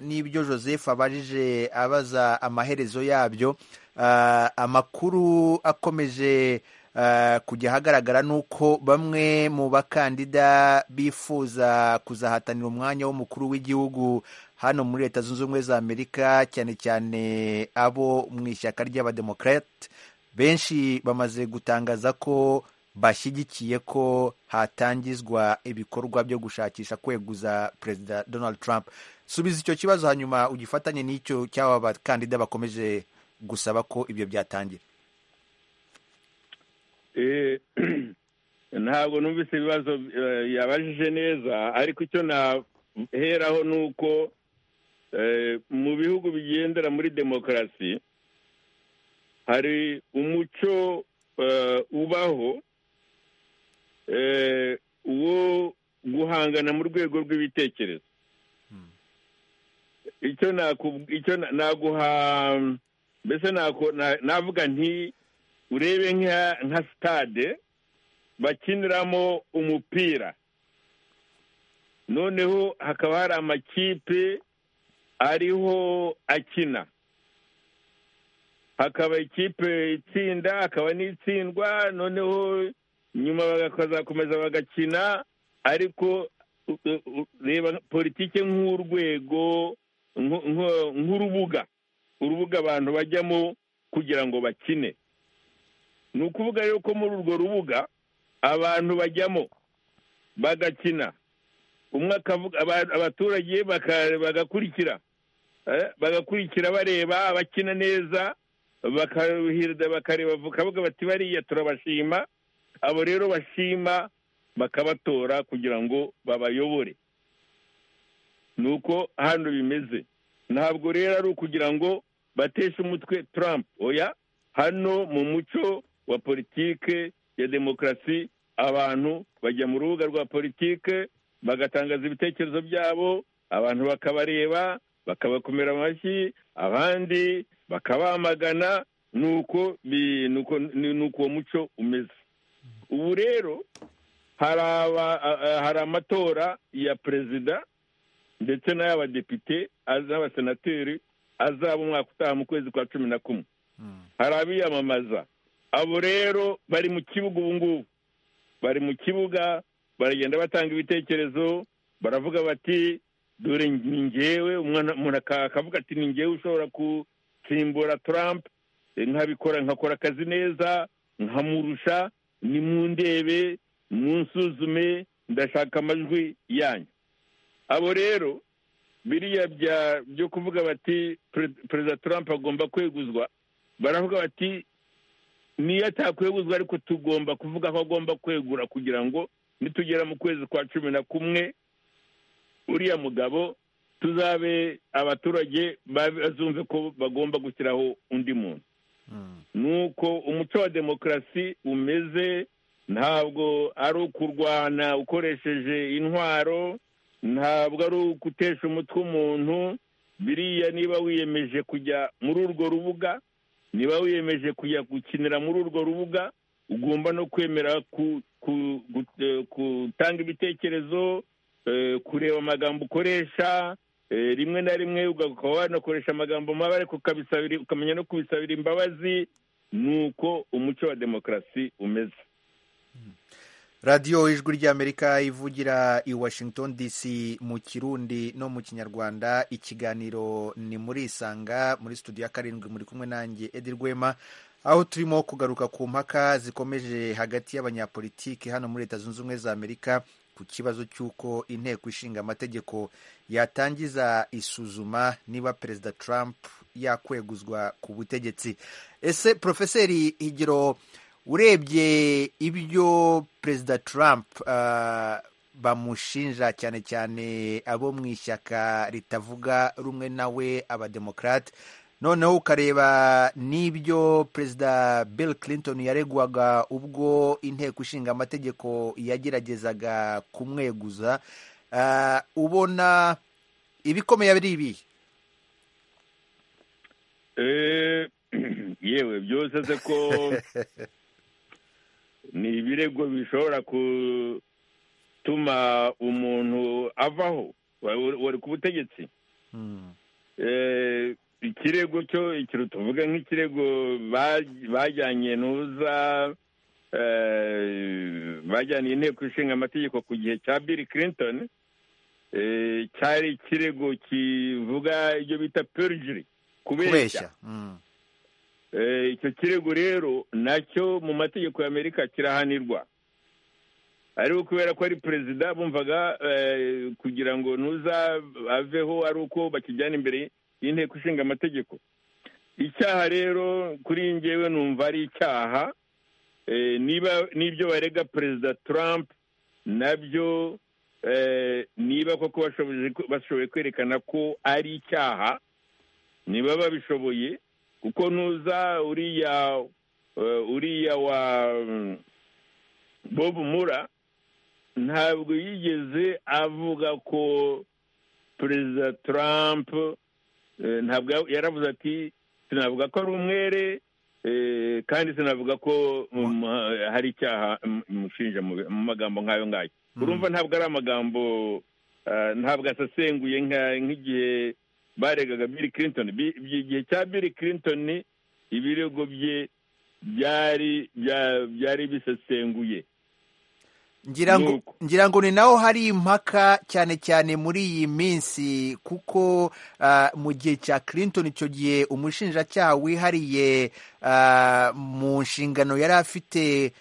Speaker 1: n'ibyo joseph abajije abaza amaherezo yabyo amakuru akomeje kujya ahagaragara ni uko bamwe mu bakandida bifuza kuzahatanira umwanya w'umukuru w'igihugu hano muri leta zunze ubumwe za amerika cyane cyane abo mu ishyaka ry'abademokarate benshi bamaze gutangaza ko bashyigikiye ko hatangizwa ibikorwa byo gushakisha kweguza perezida donald trump subiza icyo kibazo hanyuma ugifatanye n'icyo cy'aba bakandida bakomeje gusaba ko ibyo byatangira
Speaker 7: ntabwo numvise ibibazo yabajije neza ariko icyo naheraho ni uko mu bihugu bigendera muri demokarasi hari umuco ubaho wo guhangana mu rwego rw'ibitekerezo icyo naguha mbese navuga nti urebe nka sitade bakiniramo umupira noneho hakaba hari amakipe ariho akina hakaba ikipe itsinda hakaba n'itsindwa noneho nyuma bakazakomeza bagakina ariko reba politiki nk'urwego nk'urubuga urubuga abantu bajyamo kugira ngo bakine ni ukuvuga rero ko muri urwo rubuga abantu bajyamo bagakina umwe akavuga abaturage bagakurikira bagakurikira bareba abakina neza bakaruhirida bakareba bakavuga bati bariya turabashima abo rero bashima bakabatora kugira ngo babayobore ni uko hano bimeze ntabwo rero ari ukugira ngo bateshe umutwe Trump oya hano mu muco wa politike ya demokarasi abantu bajya mu rubuga rwa politike bagatangaza ibitekerezo byabo abantu bakabareba bakabakomera amashyi abandi bakabamagana ni uko uwo muco umeze ubu rero hari amatora ya perezida ndetse n'ay'abadepite n'abasenateri azaba umwaka utaha mu kwezi kwa cumi na kumwe hari abiyamamaza abo rero bari mu kibuga ubu ngubu bari mu kibuga baragenda batanga ibitekerezo baravuga bati dore ni ngewe umuntu akavuga ati ni ngewe ushobora gusimbura Trump nkabikora nkakora akazi neza nkamurusha ni mu ndebe munsuzume ndashaka amajwi yanyu abo rero biriya byo kuvuga bati perezida Trump agomba kweguzwa baravuga bati niyo atakweguzwa ariko tugomba kuvuga ko agomba kwegura kugira ngo nitugera mu kwezi kwa cumi na kumwe uriya mugabo tuzabe abaturage bazumve ko bagomba gushyiraho undi muntu ni uko umuco wa demokarasi umeze ntabwo ari ukurwana ukoresheje intwaro ntabwo ari ugutesha umutwe umuntu biriya niba wiyemeje kujya muri urwo rubuga niba wiyemeje kujya gukinira muri urwo rubuga ugomba no kwemera gutanga ibitekerezo kureba amagambo ukoresha rimwe na rimwe ukaba wanakoresha amagambo mabi ariko ukamenya no kubisabira imbabazi ni uko umuco wa demokarasi umeze
Speaker 1: radiyo ijwi ry'amerika ivugira i washington dc mu kirundi no mu kinyarwanda ikiganiro ni muri isanga muri studio ya karindwi muri kumwe nanjye edi rwema aho turimo kugaruka ku mpaka zikomeje hagati y'abanyapolitiki hano muri leta zunze ubumwe za amerika ku kibazo cy'uko inteko ishinga amategeko yatangiza isuzuma niba perezida trump yakweguzwa ku butegetsi ese porofeseri higiro urebye ibyo perezida trump bamushinja cyane cyane abo mu ishyaka ritavuga rumwe nawe abademokarate noneho ukareba n'ibyo perezida bill clinton yaregwaga ubwo inteko ishinga amategeko yageragezaga kumweguza ubona ibikomeye ari ibi
Speaker 7: yewe byose se ko ni ibirego bishobora gutuma umuntu avaho wari ku butegetsi ikirego cyo ikiro tuvuga nk'ikirego bajyanye ntuza bajyaniye inteko ishinga amategeko ku gihe cya bill clinton cyari ikirego kivuga ibyo bita perjury kubeshya icyo kirego rero nacyo mu mategeko y'amerika kirahanirwa ariko kubera ko ari perezida bumvaga kugira ngo ntuza aveho ari uko bakijyana imbere y'inteko ishinga amategeko icyaha rero kuri ngewe numva ari icyaha niba n'ibyo barega perezida Trump nabyo niba koko bashoboye kwerekana ko ari icyaha niba babishoboye kuko ntuza uriya uriya wa bob mura ntabwo yigeze avuga ko perezida Trump ntabwo yaravuze ati sinavuga ko ari umwere kandi sinavuga ko hari icyaha mushinja mu magambo nk'ayo ngayo urumva ntabwo ari amagambo ntabwo asesenguye nk'igihe baregaga bill clinton igihe cya bill clinton ibirego bye byari bisesenguye
Speaker 1: ngira ngo ni naho hari impaka cyane cyane muri iyi minsi kuko mu gihe cya Clinton icyo gihe umushinjacyaha wihariye mu nshingano yari afite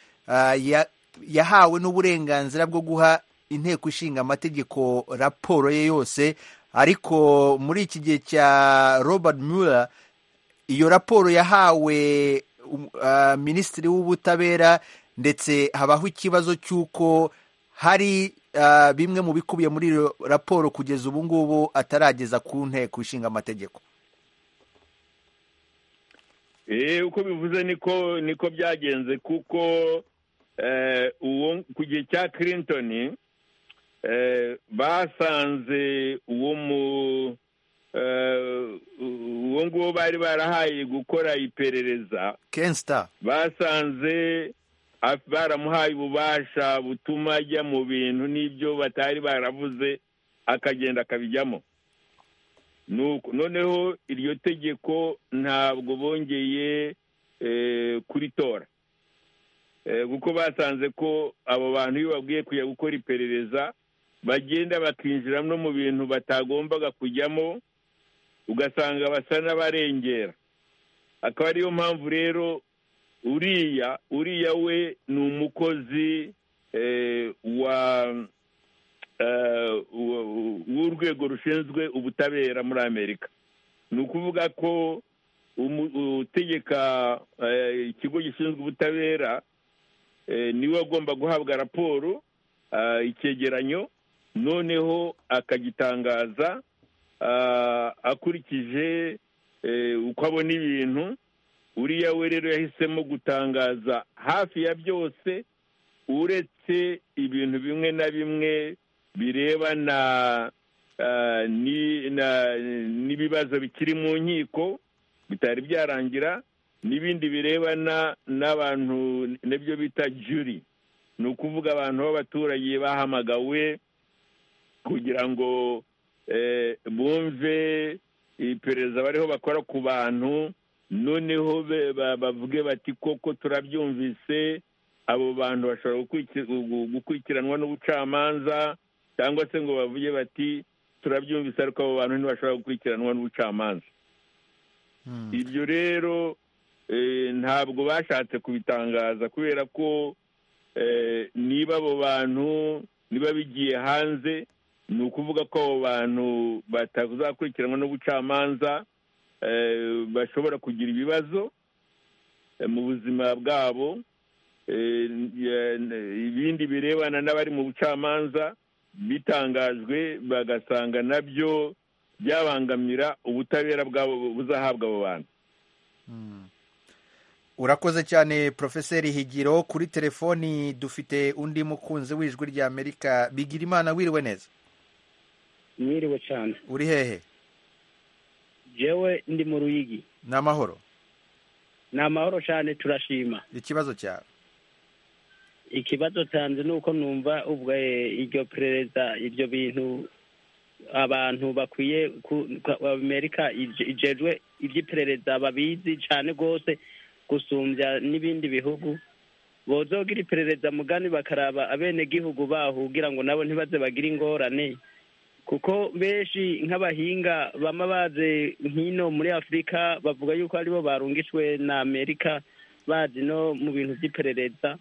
Speaker 1: yahawe n'uburenganzira bwo guha inteko ishinga amategeko raporo ye yose ariko muri iki gihe cya Robert Mueller iyo raporo yahawe minisitiri w'ubutabera ndetse habaho ikibazo cy'uko hari bimwe mu bikubiye muri iyo raporo kugeza ubu ngubu atarageza ku nteko ishinga amategeko
Speaker 7: uko bivuze niko niko byagenze kuko uwo ku gihe cya Clinton basanze uwo mu uwo nguwo bari barahaye gukora iperereza
Speaker 1: kensita
Speaker 7: basanze baramuhaye ububasha butuma ajya mu bintu n'ibyo batari baravuze akagenda akabijyamo noneho iryo tegeko ntabwo bongeye kuritora kuko basanze ko abo bantu iyo babwiye kujya gukora iperereza bagenda bakinjira no mu bintu batagombaga kujyamo ugasanga basa n'abarengera akaba ariyo mpamvu rero uriya uriya we ni umukozi w'urwego rushinzwe ubutabera muri amerika ni ukuvuga ko utegeka ikigo gishinzwe ubutabera niwe agomba guhabwa raporo icyegeranyo noneho akagitangaza akurikije uko abona ibintu uriya we rero yahisemo gutangaza hafi ya byose uretse ibintu bimwe na bimwe birebana n'ibibazo bikiri mu nkiko bitari byarangira n'ibindi birebana n'abantu nibyo bita juri ni ukuvuga abantu b'abaturage bahamagawe kugira ngo bumve iperereza bariho bakora ku bantu noneho bavuge bati koko turabyumvise abo bantu bashobora gukurikiranwa n'ubucamanza cyangwa se ngo bavuge bati turabyumvise ariko abo bantu ntibashobora gukurikiranwa n'ubucamanza ibyo rero ntabwo bashatse kubitangaza kubera ko niba abo bantu niba bigiye hanze ni ukuvuga ko abo bantu batazakurikiranwa n'ubucamanza bashobora kugira ibibazo mu buzima bwabo ibindi birebana n'abari mu bucamanza bitangajwe bagasanga nabyo byabangamira ubutabera bwabo buzahabwa abo bantu
Speaker 1: urakoze cyane porofeseri higiro kuri telefoni dufite undi mukunzi w'ijwi ry'amerika bigira imana wiriwe neza
Speaker 12: mwiriwe cyane
Speaker 1: uri hehe
Speaker 12: jewe ndi mu ruyigi
Speaker 1: ni amahoro
Speaker 12: ni amahoro cyane turashima
Speaker 1: ikibazo cyawe
Speaker 12: ikibazo cyanjye ni uko numva ubwo iryo perereza ibyo bintu abantu bakwiye amerika ijejwe iby'iperereza babizi cyane rwose gusumbya n'ibindi bihugu bozogira iperereza mugani bakaraba abenegihugu baho kugira ngo nabo ntibaze bagire ingorane kuko benshi nk'abahinga bama baze nk'ino muri afurika bavuga yuko aribo barungishwe na amerika bazi no mu bintu by'iperereza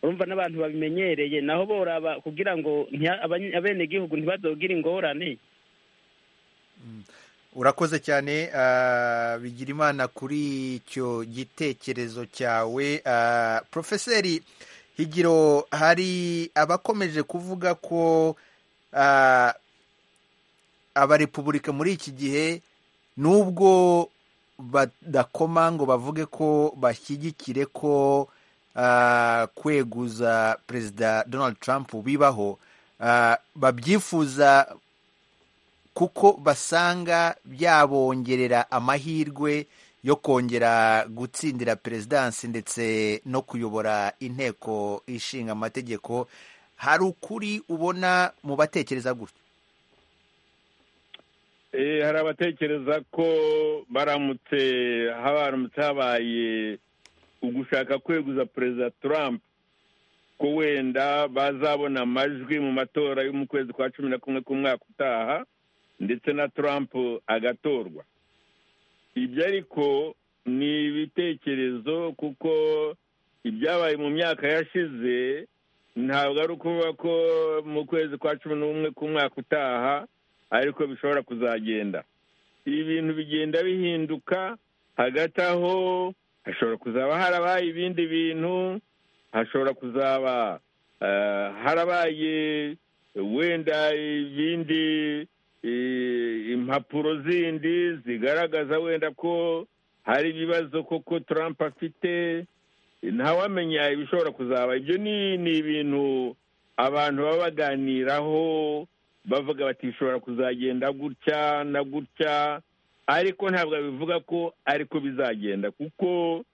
Speaker 12: urumva n'abantu babimenyereye naho boraba kugira ngo ntiha- abanye- abenegihugu ntibazogire ingorane
Speaker 1: urakoze cyane ah, bigira imana kuri icyo gitekerezo cyawe Ah, profeseri higiro hari abakomeje kuvuga ko ah, abarepubulika muri iki gihe nubwo badakoma ngo bavuge ko bashyigikire ko ah, kweguza perezida donald trump bibaho ah, babyifuza kuko basanga byabongerera amahirwe yo kongera gutsindira perezidansi ndetse no kuyobora inteko ishinga amategeko hari ukuri ubona mu batekereza gutyo
Speaker 7: Eh, hari abatekereza ko baramutse habaramutse habaye ugushaka kweguza perezida trump ko wenda bazabona amajwi mu matora yo mu kwezi kwa cumi na kumwe k'umwaka utaha ndetse na trump agatorwa ibyo ariko ni ibitekerezo kuko ibyabaye mu myaka yashize ntabwo ari ukuvuga ko mu kwezi kwa cumi n'umwe k'umwaka utaha ariko bishobora kuzagenda ibi bintu bigenda bihinduka hagati aho hashobora kuzaba harabaye ibindi bintu hashobora kuzaba eh, harabaye wenda ibindi eh, impapuro zindi zigaragaza wenda ko hari ibibazo koko Trump afite ntawamenya ibishobora kuzaba ibyo ni ni ibintu abantu baba baganiraho bavuga bati bishobora kuzagenda gutya na gutya ariko ntabwo bivuga ko ariko bizagenda kuko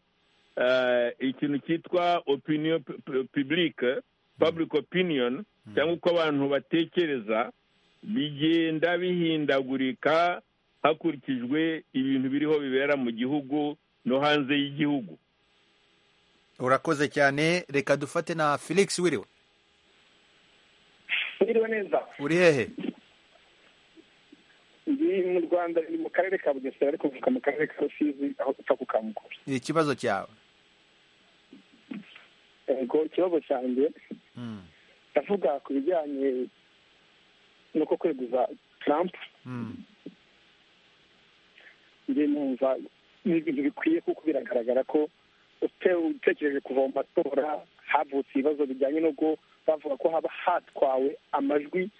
Speaker 7: eh, ikintu cyitwa opinion publique public opinion cyangwa uko abantu batekereza bigenda bihindagurika hakurikijwe ibintu biriho bibera mu gihugu no hanze y'igihugu
Speaker 1: urakoze cyane reka dufate na felix wiriwe
Speaker 11: Mwiriwe neza
Speaker 1: uri hehe
Speaker 11: ndi mu rwanda ni mu karere ka bugesera ariko mvuka mu karere ka rusizi aho gupfa ku kamukuru
Speaker 1: ikibazo cyawe
Speaker 11: yego ikibazo cyanjye
Speaker 1: Mm,
Speaker 11: ndavuga ku bijyanye n'uko kweguza trump
Speaker 1: mm,
Speaker 11: njye numva ni ibintu bikwiye kuko biragaragara ko ute- utekereje kuva mu matora havutse ibibazo bijyanye n'ubwo bavuga ko haba hatwawe amajwi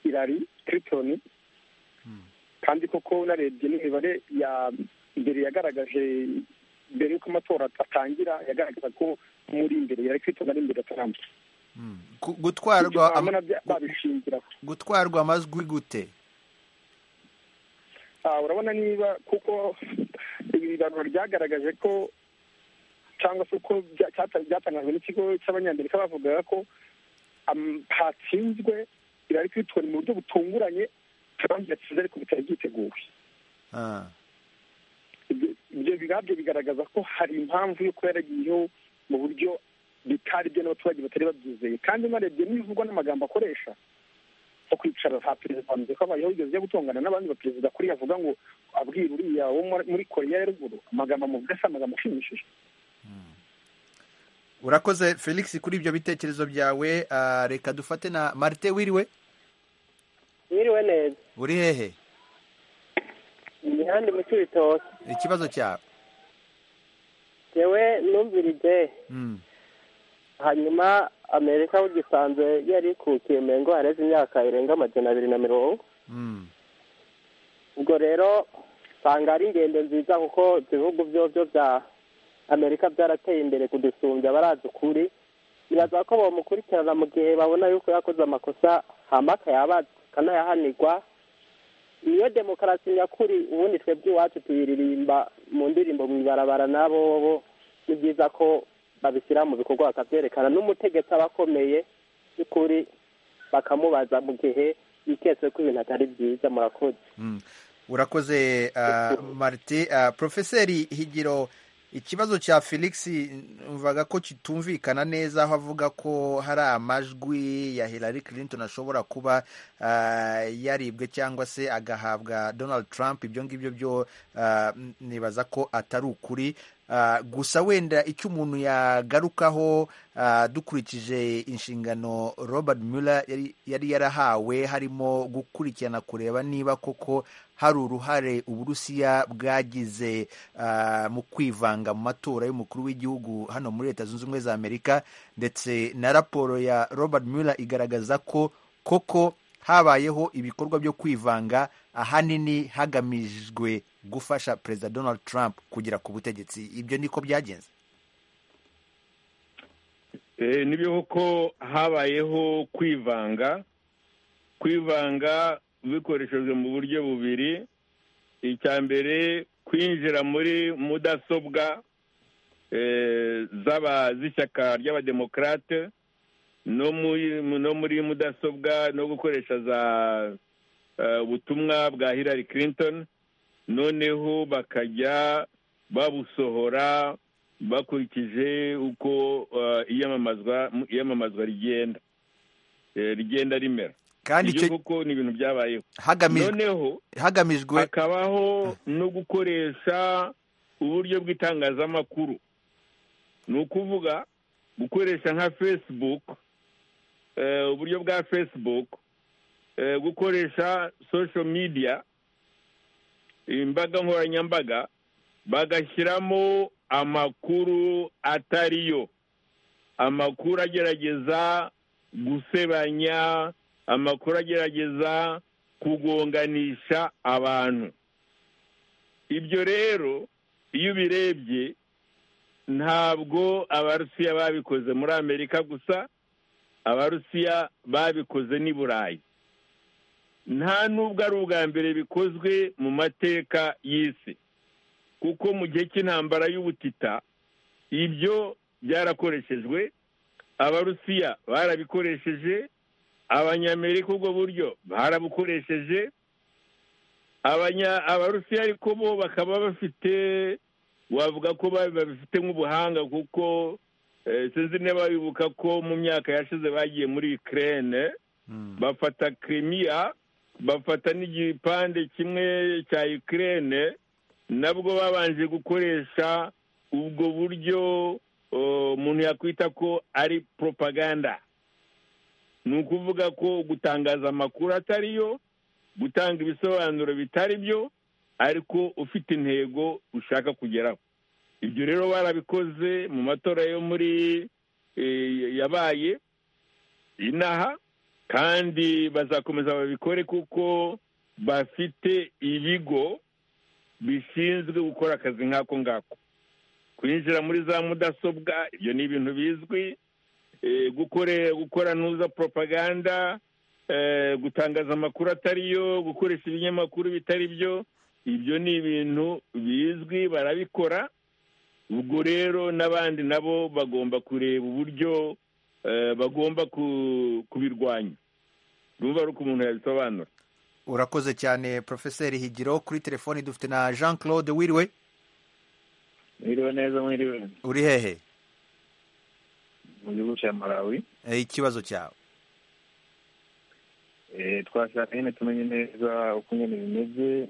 Speaker 11: irari kiritoni kandi koko unarebye n'imibare ya mbere yagaragaje mbere y'uko amatora atangira yagaragaza ko muri imbere yari kiritoni ari imbere ya trump
Speaker 1: Gu- gutwarwa
Speaker 11: Ibyo
Speaker 1: ama-
Speaker 11: nabyo babishingiraho
Speaker 1: gutwarwa amajwi gute
Speaker 11: Ah, urabona niba kuko ibiganiro ryagaragaje ko cyangwa se uko bya- cyata- byatangajwe n'ikigo cy'abanyamerika bavugaga ko am- hatsinzwe irari kwitwara mu buryo butunguranye trump yatsinze ariko bitari byiteguwe
Speaker 1: Ah,
Speaker 11: ibyo bigabyo bigaragaza ko hari impamvu yo kuba yaragiyeho mu buryo bitari byo n'abaturage batari babyizeye kandi unarebye n'ibivugwa n'amagambo akoresha nko kwicara ha perezida wa amerika habayeho yigeze ajya gutongana n'abandi baperezida kuri avuga ngo abwira uriya wo muri- muri koreya ya ruguru amagambo amuvuga si amagambo ashimishije
Speaker 1: urakoze felix kuri ibyo bitekerezo byawe Ah, reka dufate na marite wiriwe
Speaker 13: Mwiriwe neza
Speaker 1: uri hehe
Speaker 13: imihanda mu cy'ibitoki
Speaker 1: ikibazo cyawe
Speaker 13: yewe numvirije
Speaker 1: Mm,
Speaker 13: hanyuma amerika ugisanzwe yari ikukiye mu ngo hareze imyaka irenga amajana abiri na mirongo
Speaker 1: mm,
Speaker 13: ubwo rero usanga ari ingendo nziza kuko ibihugu byobyo bya amerika byarateye imbere kudusumbya barazi ukuri biraza ko bamukurikirana mu gihe babona yuko yakoze amakosa hama akayabaza akanayahanirwa niyo demokarasi nyakuri ubundi twebwe iwacu tuyiririmba mu ndirimbo mu ibarabara n'abo bo ni byiza ko babishyira mu bikorwa bakabyerekana n'umutegetsi aba akomeye y'ukuri bakamubaza mu gihe yiketse ko ibintu atari byiza murakoze
Speaker 1: mm. urakoze marite porofeseri higiro ikibazo cya felix mvaga ko kitumvikana neza aho avuga ko hari amajwi ya Hillary Clinton ashobora kuba yaribwe cyangwa se agahabwa Donald Trump ibyo ngibyo byo nibaza ko atari ukuri gusa wenda icyo umuntu yagarukaho dukurikije inshingano Robert Mueller yari yarahawe harimo gukurikirana kureba niba koko hari uruhare uburusiya bwagize mu kwivanga mu matora y'umukuru w'igihugu hano muri leta zunze ubumwe za amerika ndetse na raporo ya robert Mueller igaragaza ko koko habayeho ibikorwa byo kwivanga ahanini hagamijwe gufasha perezida donald trump kugera ku butegetsi ibyo niko byagenze
Speaker 7: nibyo koko habayeho kwivanga kwivanga bikoreshejwe mu buryo bubiri icya mbere kwinjira muri mudasobwa z'ishyaka ry'abademokarate no muri mudasobwa no gukoresha za ubutumwa bwa Hillary Clinton noneho bakajya babusohora bakurikije uko iyamamazwa rigenda rigenda rimera
Speaker 1: kandi
Speaker 7: icyo kuko ni ibintu byabayeho noneho
Speaker 1: hagamijwe
Speaker 7: hakabaho no gukoresha uburyo bw'itangazamakuru ni ukuvuga gukoresha nka facebook uburyo bwa facebook gukoresha social media imbaga nkoranyambaga bagashyiramo amakuru atariyo amakuru agerageza gusebanya amakuru agerageza kugonganisha abantu ibyo rero iyo ubirebye ntabwo abarusiya babikoze muri amerika gusa abarusiya babikoze n'i burayi nta n'ubwo ari ubwa mbere bikozwe mu mateka y'isi kuko mu gihe cy'intambara y'ubutita ibyo byarakoreshejwe abarusiya barabikoresheje abanyamerika ubwo buryo barabukoresheje abarusiya ariko bo bakaba bafite wavuga ko babifite nk'ubuhanga kuko sinzi niba bibuka ko mu myaka yashize bagiye muri ikirere bafata kirimiya bafata n'igipande kimwe cya ikirere nabwo babanje gukoresha ubwo buryo umuntu yakwita ko ari propaganda ni ukuvuga ko gutangaza amakuru atariyo gutanga ibisobanuro bitari byo ariko ufite intego ushaka kugeraho ibyo rero barabikoze mu matora yo muri yabaye inaha kandi bazakomeza babikore kuko bafite ibigo bishinzwe gukora akazi nk'ako ngako kwinjira muri za mudasobwa ibyo ni ibintu bizwi gukora ntuza propaganda gutangaza amakuru atariyo gukoresha ibinyamakuru bitari byo ibyo ni ibintu bizwi barabikora ubwo rero n'abandi nabo bagomba kureba uburyo bagomba kubirwanya ruba ari uko umuntu yabisobanura
Speaker 1: urakoze cyane porofeseri higiro kuri telefoni dufite na jean claude wiriwe
Speaker 14: mwiriwe neza mwiriwe
Speaker 1: uri hehe
Speaker 14: mu gihugu cya malawi
Speaker 1: ikibazo cyawe
Speaker 14: twashaka nyine tumenye neza uko nyine bimeze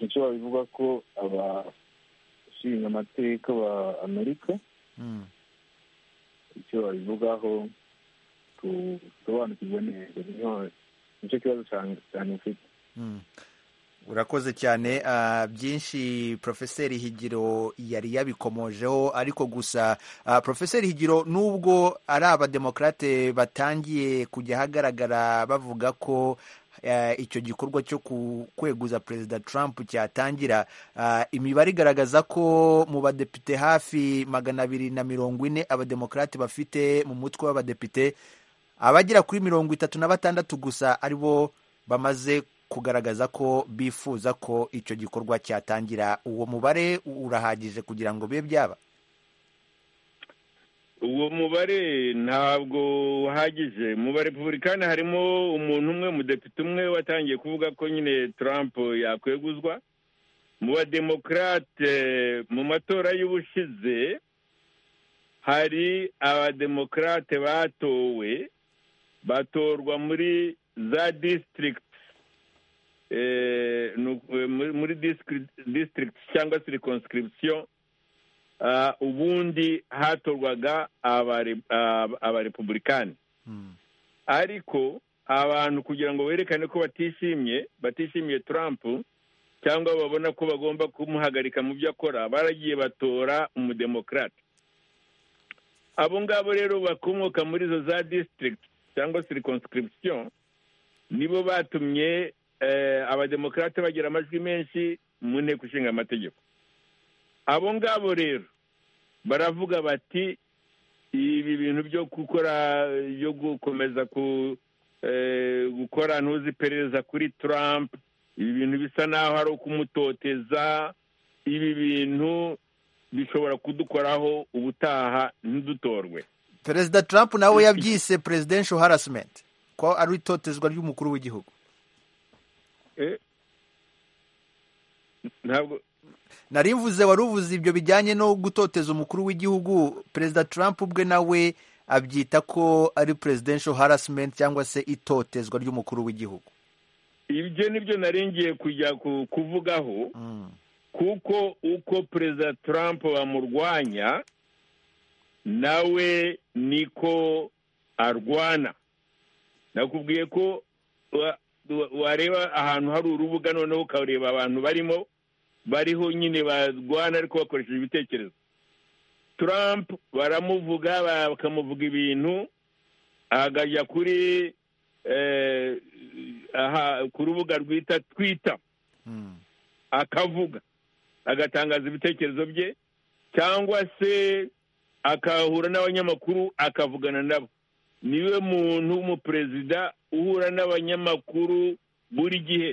Speaker 14: icyo babivuga ko abashinga amateka ba amerika icyo babivugaho tusobanukirwe neza nicyo kibazo cyane ufite
Speaker 1: urakoze cyane byinshi porofeseri higiro yari yabikomojeho ariko gusa porofeseri higiro nubwo ari abademokarate batangiye kujya ahagaragara bavuga ko icyo gikorwa cyo kweguza perezida Trump cyatangira imibare igaragaza ko mu badepite hafi magana abiri na mirongo ine abademokarate bafite mu mutwe w'abadepite abagera kuri mirongo itatu na batandatu gusa aribo bamaze kugaragaza ko bifuza ko icyo gikorwa cyatangira uwo mubare urahagije kugira ngo bibe byaba
Speaker 7: uwo mubare ntabwo uhagije mu barepubulika harimo umuntu umwe umudepite umwe watangiye kuvuga ko nyine Trump yakweguzwa mu bademokarate mu matora y'ubushize hari abademokarate batowe batorwa muri za disitirigiti muri disitirigiti cyangwa se rekonsikiribisiyo ubundi hatorwaga abarepubulikani ariko abantu kugira ngo berekane ko batishimye batishimiye Trump cyangwa babona ko bagomba kumuhagarika mu byo akora baragiye batora umudemokarate abo ngabo rero bakomoka muri izo za disitirigiti cyangwa se rekonsikiribisiyo nibo batumye abademokarate bagira amajwi menshi mu nteko ishinga amategeko abo ngabo rero baravuga bati ibi bintu byo gukora byo gukomeza gukora ntuzi iperereza kuri Trump ibi bintu bisa naho ari ukumutoteza ibi bintu bishobora kudukoraho ubutaha ntidutorwe
Speaker 1: perezida Trump nawe yabyise presidential harassment ko ari itotezwa ry'umukuru w'igihugu
Speaker 7: ntabwo
Speaker 1: narimvuze wari uvuze ibyo bijyanye no gutoteza umukuru w'igihugu perezida Trump ubwe nawe abyita ko ari presidential harassment cyangwa se itotezwa ry'umukuru w'igihugu
Speaker 7: ibyo nibyo naringiye kujya kuvugaho kuko uko perezida Trump bamurwanya nawe niko arwana nakubwiye ko wareba ahantu hari urubuga noneho ukareba abantu barimo bariho nyine barwana ariko bakoresheje ibitekerezo Trump baramuvuga bakamuvuga ibintu agajya kuri ku rubuga rwita twita akavuga agatangaza ibitekerezo bye cyangwa se akahura n'abanyamakuru akavugana nabo niwe muntu w'umuperezida uhura n'abanyamakuru buri gihe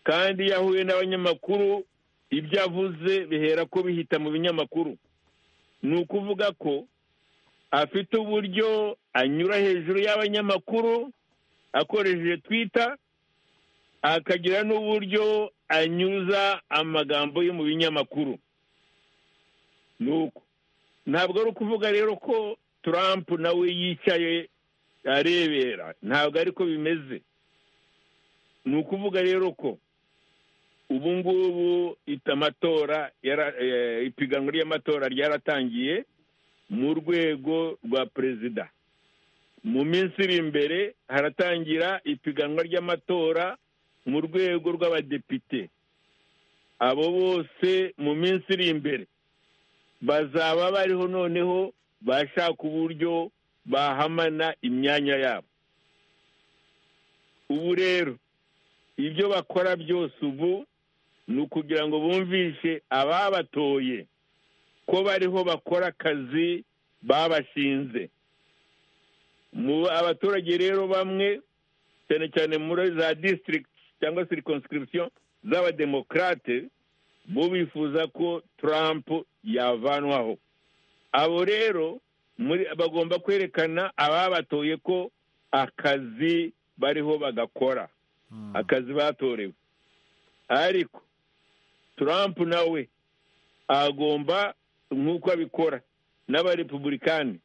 Speaker 7: kandi iyo ahuye n'abanyamakuru ibyo avuze bihera ko bihita mu binyamakuru ni ukuvuga ko afite uburyo anyura hejuru y'abanyamakuru akoresheje twita akagira n'uburyo anyuza amagambo yo mu binyamakuru nuko ntabwo ari ukuvuga rero ko Trump nawe yicaye arebera ntabwo ariko bimeze ni ukuvuga rero ko ubu ngubu amatora ipiganwa ry'amatora ryaratangiye mu rwego rwa perezida mu minsi iri imbere haratangira ipiganwa ry'amatora mu rwego rw'abadepite abo bose mu minsi iri imbere bazaba bariho noneho bashaka uburyo bahamana imyanya yabo ubu rero ibyo bakora byose ubu ni ukugira ngo bumvishe ababatoye ko bariho bakora akazi babashinze mu abaturage rero bamwe cyane cyane muri za disitirigiti cyangwa se rekonsikirisiyo z'abademokarate bo bifuza ko Trump yavanwaho abo rero bagomba kwerekana ababatoye ko akazi bariho bagakora akazi batorewe ariko Trump nawe agomba nk'uko abikora n'abarepubulikani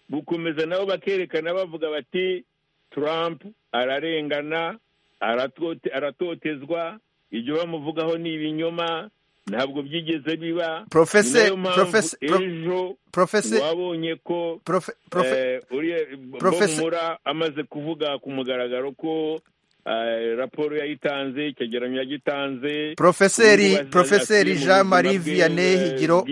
Speaker 7: gukomeza nabo bakerekana bavuga bati Trump ararengana aratotezwa ibyo bamuvugaho ni ibinyoma ntabwo byigeze biba
Speaker 1: profese
Speaker 7: profese profese wabonye ko profese amaze kuvuga ku mugaragaro ko raporo yayitanze icyegeranyo yagitanze
Speaker 1: profeseri profeseri jean marie vianney higiro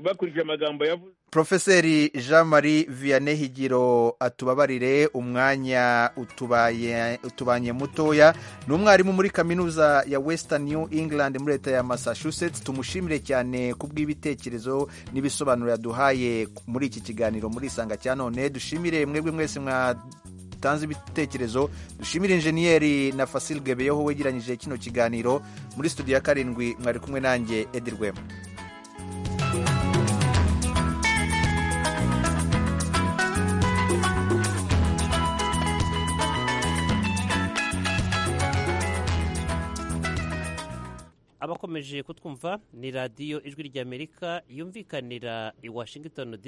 Speaker 7: bakurikije amagambo yavuze
Speaker 1: profeseri jean marie vianney higiro atubabarire umwanya utubaye utubanye mutoya ni umwarimu muri kaminuza ya western new england muri leta ya massachusetts tumushimire cyane ku bw'ibitekerezo n'ibisobanuro yaduhaye muri iki kiganiro muri isanga cya none dushimire mwebwe mwese mwa mutanze ibitekerezo dushimira injeniyeri na fasil gebeyeho wegeranyije kino kiganiro muri studio ya karindwi mwari kumwe nanjye edirwema
Speaker 15: abakomeje kutwumva ni radiyo ijwi ry'amerika yumvikanira i washington dc